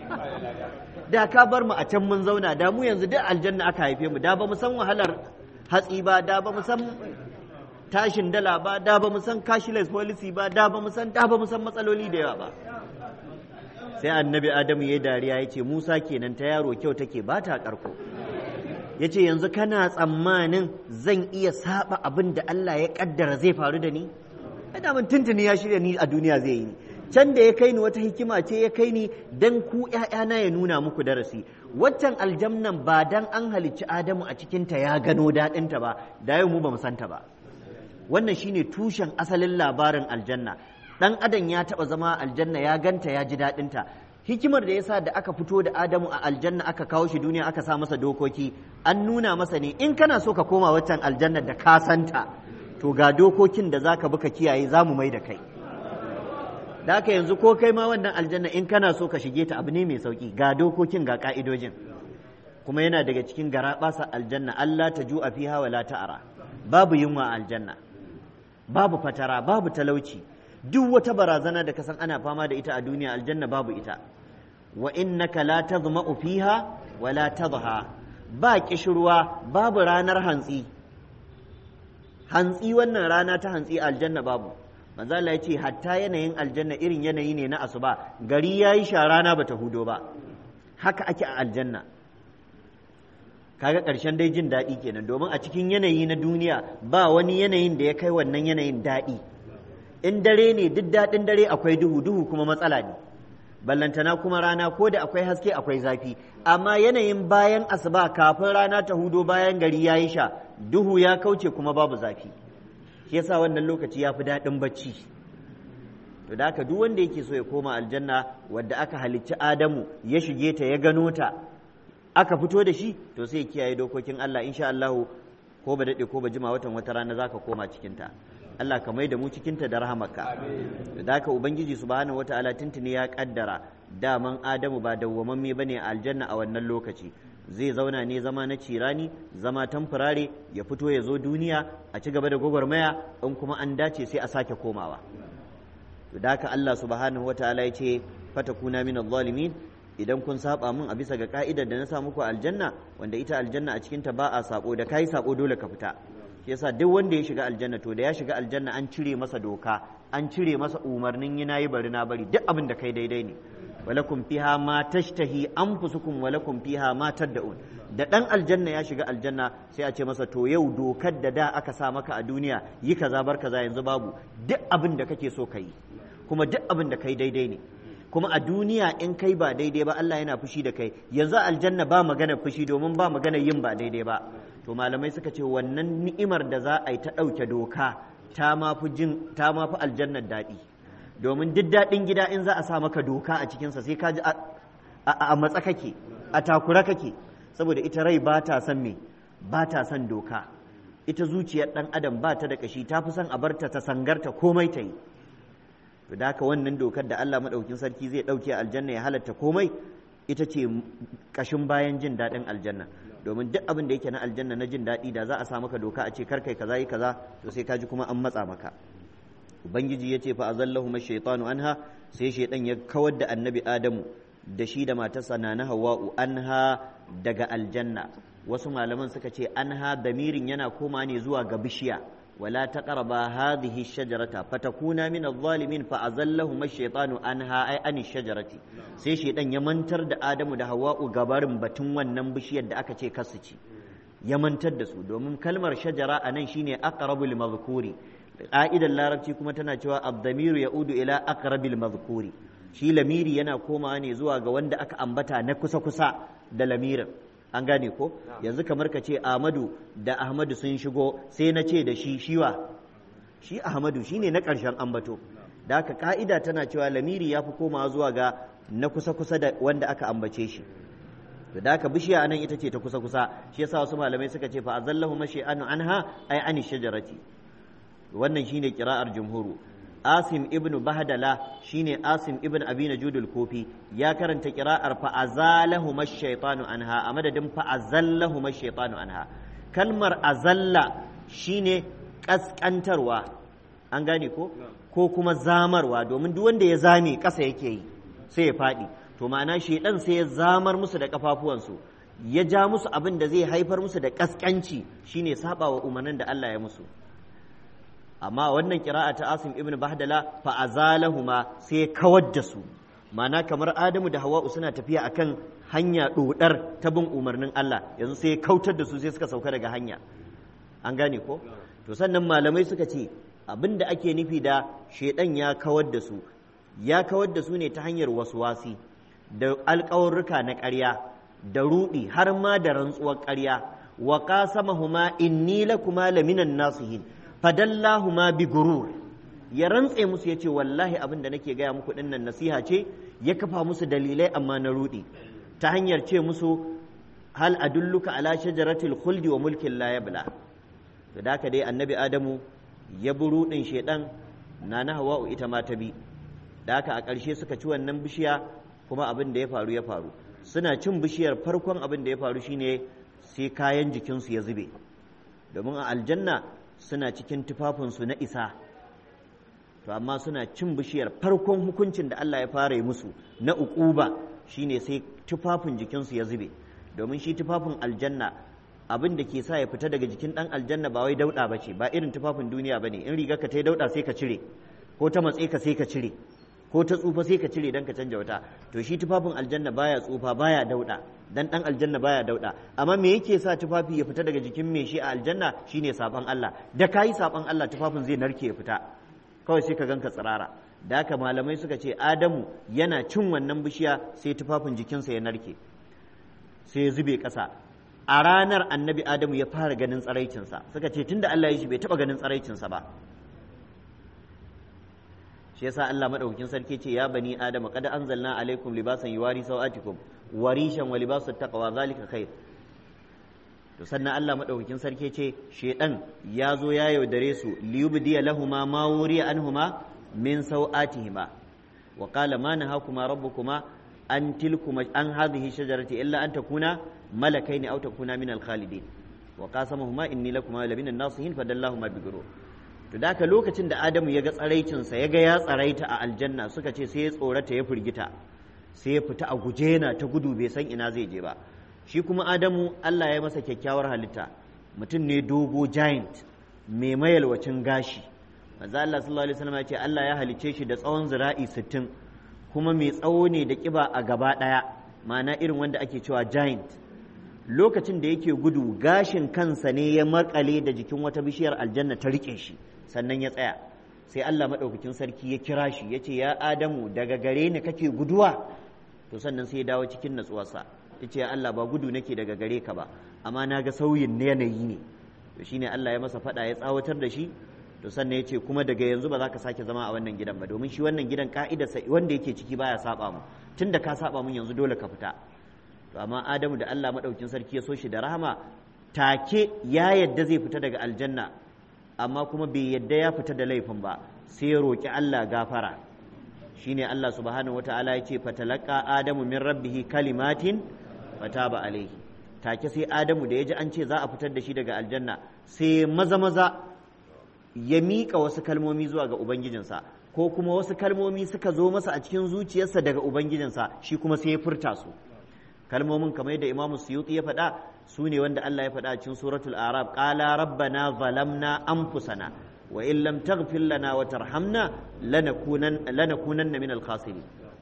da ka bar mu a can mun zauna da mu yanzu duk aljanna aka haife mu da ba mu san wahalar hatsi ba da ba mu san tashin dala ba da ba mu san cashless policy ba da ba mu san da ba mu san matsaloli da yawa ba sai annabi adamu ya dariya ya ce musa kenan ta yaro kyau take ba ta karko ya ce yanzu kana tsammanin zan iya saba abin da allah ya kaddara zai faru da ni da mun tuntuni ya shirya ni a duniya zai yi can da ya kai ni wata hikima ce ya kai ni dan ku ƴaƴana ya nuna muku darasi waccan aljamnan ba dan an halicci adamu a cikinta ya gano daɗinta ba da yau mu ba mu santa ba wannan shine tushen asalin labarin aljanna dan adam ya taba zama aljanna ya ganta ya ji daɗinta hikimar da yasa da aka fito da adamu a aljanna aka kawo shi duniya aka sa masa dokoki an nuna masa ne in kana so ka koma waccan aljanna da ka santa to ga dokokin da zaka bi ka kiyaye za mu mai da kai da haka yanzu ko kai ma wannan aljanna in kana so ka shige ta abu ne mai sauki ga dokokin ga ka'idojin kuma yana daga cikin garaɓasa aljanna Allah ta ju'a fiha wala ta'ara babu yunwa aljanna babu fatara babu talauci duk wata barazana da kasan ana fama da ita a duniya aljanna babu ita wa innaka la tazma'u fiha wa la tadha ba kishirwa babu ranar hantsi hantsi wannan rana ta hantsi aljanna babu manzo Allah ya ce hatta yanayin aljanna irin yanayi ne na asuba gari yayi sha rana bata hudo ba haka ake a aljanna kaga ƙarshen dai jin daɗi kenan domin a cikin yanayi na duniya ba wani yanayin da ya kai wannan yanayin daɗi in dare ne duk daɗin dare akwai duhu duhu kuma matsala ne ballantana kuma rana ko da akwai haske akwai zafi amma yanayin bayan asuba kafin rana ta hudo bayan gari ya yi sha duhu ya kauce kuma babu zafi shi yasa wannan lokaci ya fi daɗin bacci to da haka duk wanda yake so ya koma aljanna wadda aka halicci adamu ya shige ta ya gano ta aka fito da shi to sai kiyaye dokokin Allah insha Allah ko ba daɗe ko ba jima watan wata rana zaka koma cikin ta Allah ka mai da mu cikinta da rahamarka da haka ubangiji subhanahu wataala tuntuni ya kaddara daman adamu ba dawwamamme bane a aljanna a wannan lokaci zai zauna ne zama na cirani zama tamfurare ya fito ya zo duniya a ci gaba da gwagwarmaya in kuma an dace sai a sake komawa da haka Allah subhanahu wataala ya ce fatakuna min zalimin idan kun saba min a bisa ga ka'idar da na sa muku aljanna wanda ita aljanna a cikinta ba a sabo da kai sabo dole ka fita shi yasa duk wanda ya shiga aljanna to da ya shiga aljanna an cire masa doka an cire masa umarnin yi nayi bari na bari duk abin da kai daidai ne walakum fiha ma tashtahi anfusukum walakum fiha ma tad'un da dan aljanna ya shiga aljanna sai a ce masa to yau dokar da da aka sa maka a duniya yi kaza bar kaza yanzu babu duk abin da kake so kai kuma duk abin da kai daidai ne kuma a duniya in kai ba daidai ba Allah yana fushi da kai yanzu aljanna ba magana fushi domin ba magana yin ba daidai ba to malamai suka ce wannan ni'imar da za a yi ta ɗauke doka ta mafi jin ta mafi aljannar daɗi domin duk daɗin gida in za a sa maka doka a cikinsa sai ka ji a matsa kake a takura kake saboda ita rai ba ta son me ba ta son doka ita zuciyar ɗan adam ba ta da ƙashi ta fi son a barta ta sangarta komai ta yi to da haka wannan dokar da Allah maɗaukin sarki zai ɗauke aljanna ya halatta komai ita ce ƙashin bayan jin daɗin aljanna domin duk abin da yake na aljanna na jin daɗi da za a sa maka doka a ce kar kai kaza yi kaza to sai kaji kuma an matsa maka ubangiji ya ce fa azallahu shaytanu anha sai shaydan ya kawar da annabi adamu da shi da matarsa na na hawa'u anha daga aljanna wasu malaman suka ce anha damirin yana koma ne zuwa ga bishiya ولا تقربا هذه الشجرة فتكونا من الظالمين فأزلهما الشيطان عنها أي عن الشجرة sai shaidan ya mantar da Adamu da Hawwa'u gabarin batun wannan bishiyar da aka ce kasu ci ya mantar da su domin kalmar shajara a nan shine aqrabul mazkuri ƙa'idar larabci kuma tana cewa abdamiru ya'udu ila aqrabil mazkuri shi lamiri yana komawa ne zuwa ga wanda aka ambata na kusa kusa da lamirin an gane ko yanzu kamar ka ce Ahmadu da Ahmadu sun shigo sai na ce da shi shiwa shi Ahmadu shine na ƙarshen ambato da haka ka'ida tana cewa lamiri ya fi komawa zuwa ga na kusa-kusa da wanda aka ambace shi to da haka bishiya anan ita ce ta kusa-kusa shi yasa wasu malamai suka ce fa azallahu mashi'anu anha ay ani shajarati wannan shine kira'ar jumhuru Asim ibn Bahdala shine Asim ibn Abi Najud al-Kufi ya karanta qira'ar fa azalahu mash-shaytanu anha a madadin fa azallahu mash-shaytanu anha kalmar azalla shine kaskantarwa an gane ko ko kuma zamarwa domin duk wanda ya zame ƙasa yake yi sai ya faɗi to ma'ana shedan sai ya zamar musu da kafafuwansu ya ja musu abin da zai haifar musu da kaskanci shine saba wa umarnin da Allah ya musu amma wannan kira'a ta Asim ibn Bahdala fa azalahuma sai ya kawar da su ma'ana kamar Adamu da Hawwa'u suna tafiya akan hanya dodar ta bin umarnin Allah yanzu sai ya kautar da su sai suka sauka daga hanya an gane ko to sannan malamai suka ce abin da ake nufi da shedan ya kawar da su ya kawar da su ne ta hanyar waswasi da alƙawarruka na ƙarya da ruɗi har ma da rantsuwar ƙarya wa qasamahuma inni lakuma laminan nasihin fadallahuma bi gurur ya rantse musu yace wallahi abin da nake gaya muku dinnan nasiha ce ya kafa musu dalilai amma na ruɗi ta hanyar ce musu hal adulluka ala shajaratil khuldi wa mulkin la yabla to da haka dai annabi adamu ya bi ruɗin shedan na na hawa'u ita ma ta bi da haka a ƙarshe suka ci wannan bishiya kuma abin da ya faru ya faru suna cin bishiyar farkon abin da ya faru shine sai kayan jikinsu ya zube domin a aljanna suna cikin tufafinsu na isa to amma suna cin bishiyar farkon hukuncin da Allah ya fara yi musu na uquba shine sai tufafin jikinsu ya zube domin shi tufafin aljanna abin da ke sa ya fita daga jikin dan aljanna ba wai dauda bace ba irin tufafin duniya bane in riga ka ta dauda sai ka cire ko ta matse ka sai ka cire ko ta tsufa sai ka cire dan ka canja wata to shi tufafin aljanna baya tsufa baya dauda dan dan aljanna baya dauda amma me yake sa tufafi ya fita daga jikin me shi a aljanna shine saban Allah da kayi saban Allah tufafin zai narke ya fita kawai sai ka ganka tsirara da haka malamai suka ce Adamu yana cin wannan bishiya sai tufafin jikinsa ya narke sai ya zube ƙasa a ranar annabi Adamu ya fara ganin tsaraicinsa suka ce tunda Allah ya shi bai taba ganin tsaraicinsa ba shi yasa Allah madaukakin sarki ce ya bani adama qad anzalna alaikum libasan yuwari sawatikum warishan wa libasut taqwa zalika khair to sannan Allah madaukakin sarki ce shedan ya zo ya yaudare su liyubdiya lahuma ma wuriya anhuma min sawatihima wa qala ma nahakuma rabbukuma an tilkuma an hadhihi shajarati illa an takuna malakaini aw takuna min al-khalidin wa qasamahuma inni lakuma lamina an-nasihin fadallahuma bigurur to da haka lokacin da Adamu ya ga tsaraicinsa ya ga ya tsaraita a aljanna suka ce sai ya tsorata ya firgita sai ya fita a guje yana ta gudu bai san ina zai je ba shi kuma Adamu Allah ya masa kyakkyawar halitta mutum ne dogo giant mai mayalwacin gashi manzo Allah sallallahu alaihi wasallam ya ce Allah ya halicce shi da tsawon zira'i 60 kuma mai tsawo ne da kiba a gaba daya ma'ana irin wanda ake cewa giant lokacin da yake gudu gashin kansa ne ya makale da jikin wata bishiyar aljanna ta rike shi sannan ya tsaya sai Allah maɗaukakin sarki ya kira shi ya ce ya Adamu daga gare ni kake guduwa to sannan sai ya dawo cikin natsuwarsa ya ce ya Allah ba gudu nake daga gare ka ba amma na ga sauyin yanayi ne to shine Allah ya masa faɗa ya tsawatar da shi to sannan ya ce kuma daga yanzu ba za ka sake zama a wannan gidan ba domin shi wannan gidan ka'idarsa wanda yake ciki baya saba mu tunda ka saba mun yanzu dole ka fita to amma Adamu da Allah maɗaukin sarki ya so shi da rahama take ya yadda zai fita daga aljanna amma kuma bai yadda ya fita da laifin ba sai ya roƙi Allah gafara shine Allah subhanahu wataala ya ce fatalaqa adamu min rabbihi kalimatin fataba alaihi take sai adamu da ya ji an ce za a fitar da shi daga aljanna sai maza maza ya miƙa wasu kalmomi zuwa ga ubangijinsa ko kuma wasu kalmomi suka zo masa a cikin zuciyarsa daga ubangijinsa shi kuma sai ya furta su kalmomin kamar yadda imamu suyuti ya faɗa su ne wanda Allah ya faɗa cikin suratul arab qala rabbana zalamna anfusana wa in lam taghfir lana wa tarhamna lanakunan lanakunanna minal khasirin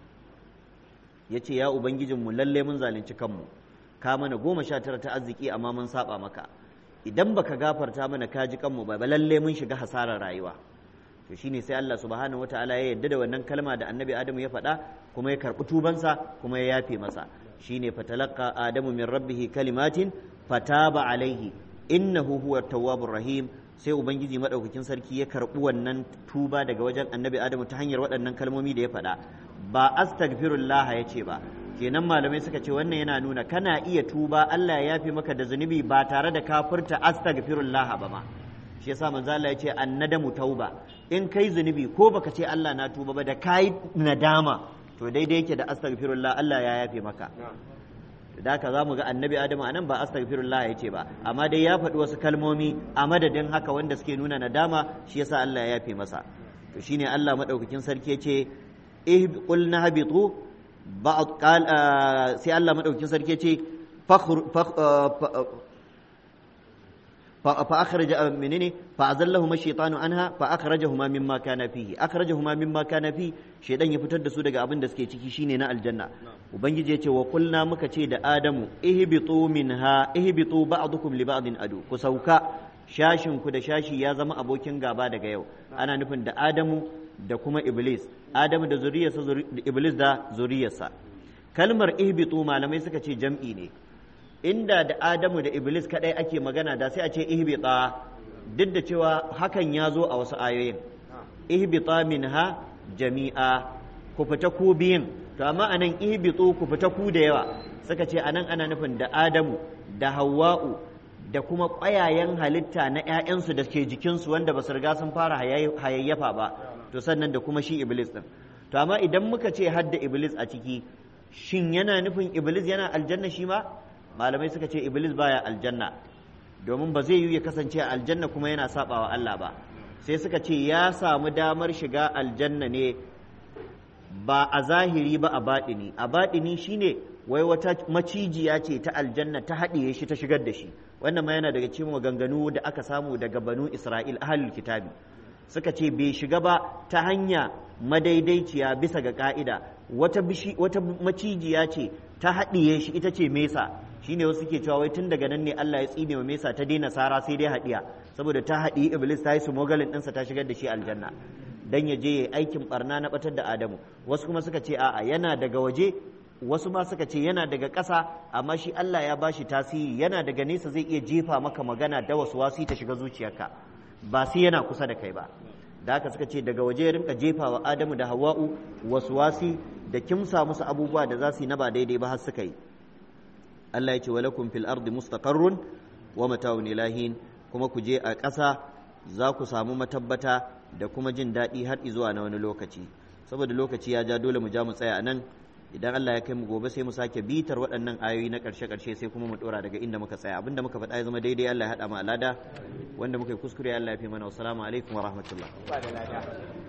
yace ya ubangijin mu lalle mun zalunci kanmu ka mana goma sha tara ta arziki amma mun saba maka idan baka gafarta mana ka ji kanmu ba lalle mun shiga hasarar rayuwa to shine sai Allah subhanahu wataala ya yarda da wannan kalma da annabi Adamu ya faɗa kuma ya karɓi tubansa kuma ya yafe masa shine fatalaqqa adamu min rabbih kalimatin fataba alaihi innahu huwa tawwabur rahim sai ubangiji madaukakin sarki ya karɓi wannan tuba daga wajen annabi adamu ta hanyar waɗannan kalmomi da ya faɗa ba astaghfirullah ya ce ba kenan malamai suka ce wannan yana nuna kana iya tuba Allah ya yafe maka da zunubi ba tare da kafirta astaghfirullah ba ma shi yasa manzo Allah ya ce annadamu tauba in kai zunubi ko baka ce Allah na tuba ba da kai nadama to daidai yake da astaghfirullah Allah ya yafe maka da haka za mu ga annabi adamu anan ba astaghfirullah ya ce ba amma dai ya faɗi wasu kalmomi a madadin haka wanda suke nuna nadama shi yasa Allah ya yafe masa to shine Allah madaukakin sarki ya ce eh qulna habitu ba'd qal sai Allah madaukakin sarki ya ce فأخرج منني فأزلهما الشيطان عنها فأخرجهما مما كان فيه أخرجهما مما كان فيه شيطان يفتر da su daga abin da suke ciki shine na aljanna ubangiji yace wa qulna muka ce da adamu ihbitu minha ihbitu ba'dukum li ba'din adu ku sauka shashin ku da shashi ya zama abokin gaba daga yau ana nufin da adamu da kuma iblis adamu da zuriyarsa iblis da zuriyarsa kalmar ihbitu malamai suka ce jam'i ne inda da Adamu da Iblis kadai ake magana da sai a ce ihbita duk da cewa hakan ya zo a wasu ayoyin ihbita minha jami'a ku fita ku biyun to amma anan ihbitu ku fita ku da yawa suka ce anan ana nufin da Adamu da Hawwa'u da kuma ƙwayayen halitta na ‘ya'yansu da ke jikinsu wanda ba su riga sun fara hayayyafa ba to sannan da kuma shi Iblis ɗin to amma idan muka ce hadda Iblis a ciki shin yana nufin Iblis yana aljanna shi ma malamai suka ce iblis baya aljanna domin ba zai yi ya kasance a aljanna kuma yana sabawa Allah ba sai suka ce ya samu damar shiga aljanna ne ba a zahiri ba a baɗini a baɗini shine wai wata macijiya ce ta aljanna ta haɗiye shi ta shigar da shi wannan ma yana daga cikin maganganu da aka samu daga banu isra'il ahlul kitabi suka ce bai shiga ba ta hanya madaidaiciya bisa ga ka'ida wata wata macijiya ce ta haɗiye shi ita ce mesa shine wasu ke cewa wai tun daga nan ne Allah ya tsine wa Mesa ta daina sara sai dai hadiya saboda ta haɗi Iblis ta yi su mogalin ɗinsa ta shigar da shi aljanna dan ya je ya aikin barna na batar da Adamu wasu kuma suka ce a'a yana daga waje wasu ma suka ce yana daga ƙasa amma shi Allah ya bashi tasiri yana daga nesa zai iya jefa maka magana da wasu wasi ta shiga zuciyarka ba sai yana kusa da kai ba da haka suka ce daga waje ya rinka jefa wa Adamu da Hawwa'u wasu wasi da kimsa musu abubuwa da za su yi na ba daidai ba har suka yi Allah ya ce walakum fil ardi mustaqarrun wa mata'un ilahin kuma ku je a ƙasa za ku samu matabbata da kuma jin daɗi har zuwa na wani lokaci saboda lokaci ya ja dole mu ja mu tsaya nan idan Allah ya kai mu gobe sai mu sake bitar waɗannan ayoyi na ƙarshe ƙarshe sai kuma mu ɗora daga inda muka tsaya abinda muka faɗa ya zama daidai Allah ya haɗa mu alada wanda muka yi kuskure Allah ya fi mana wassalamu alaikum wa rahmatullah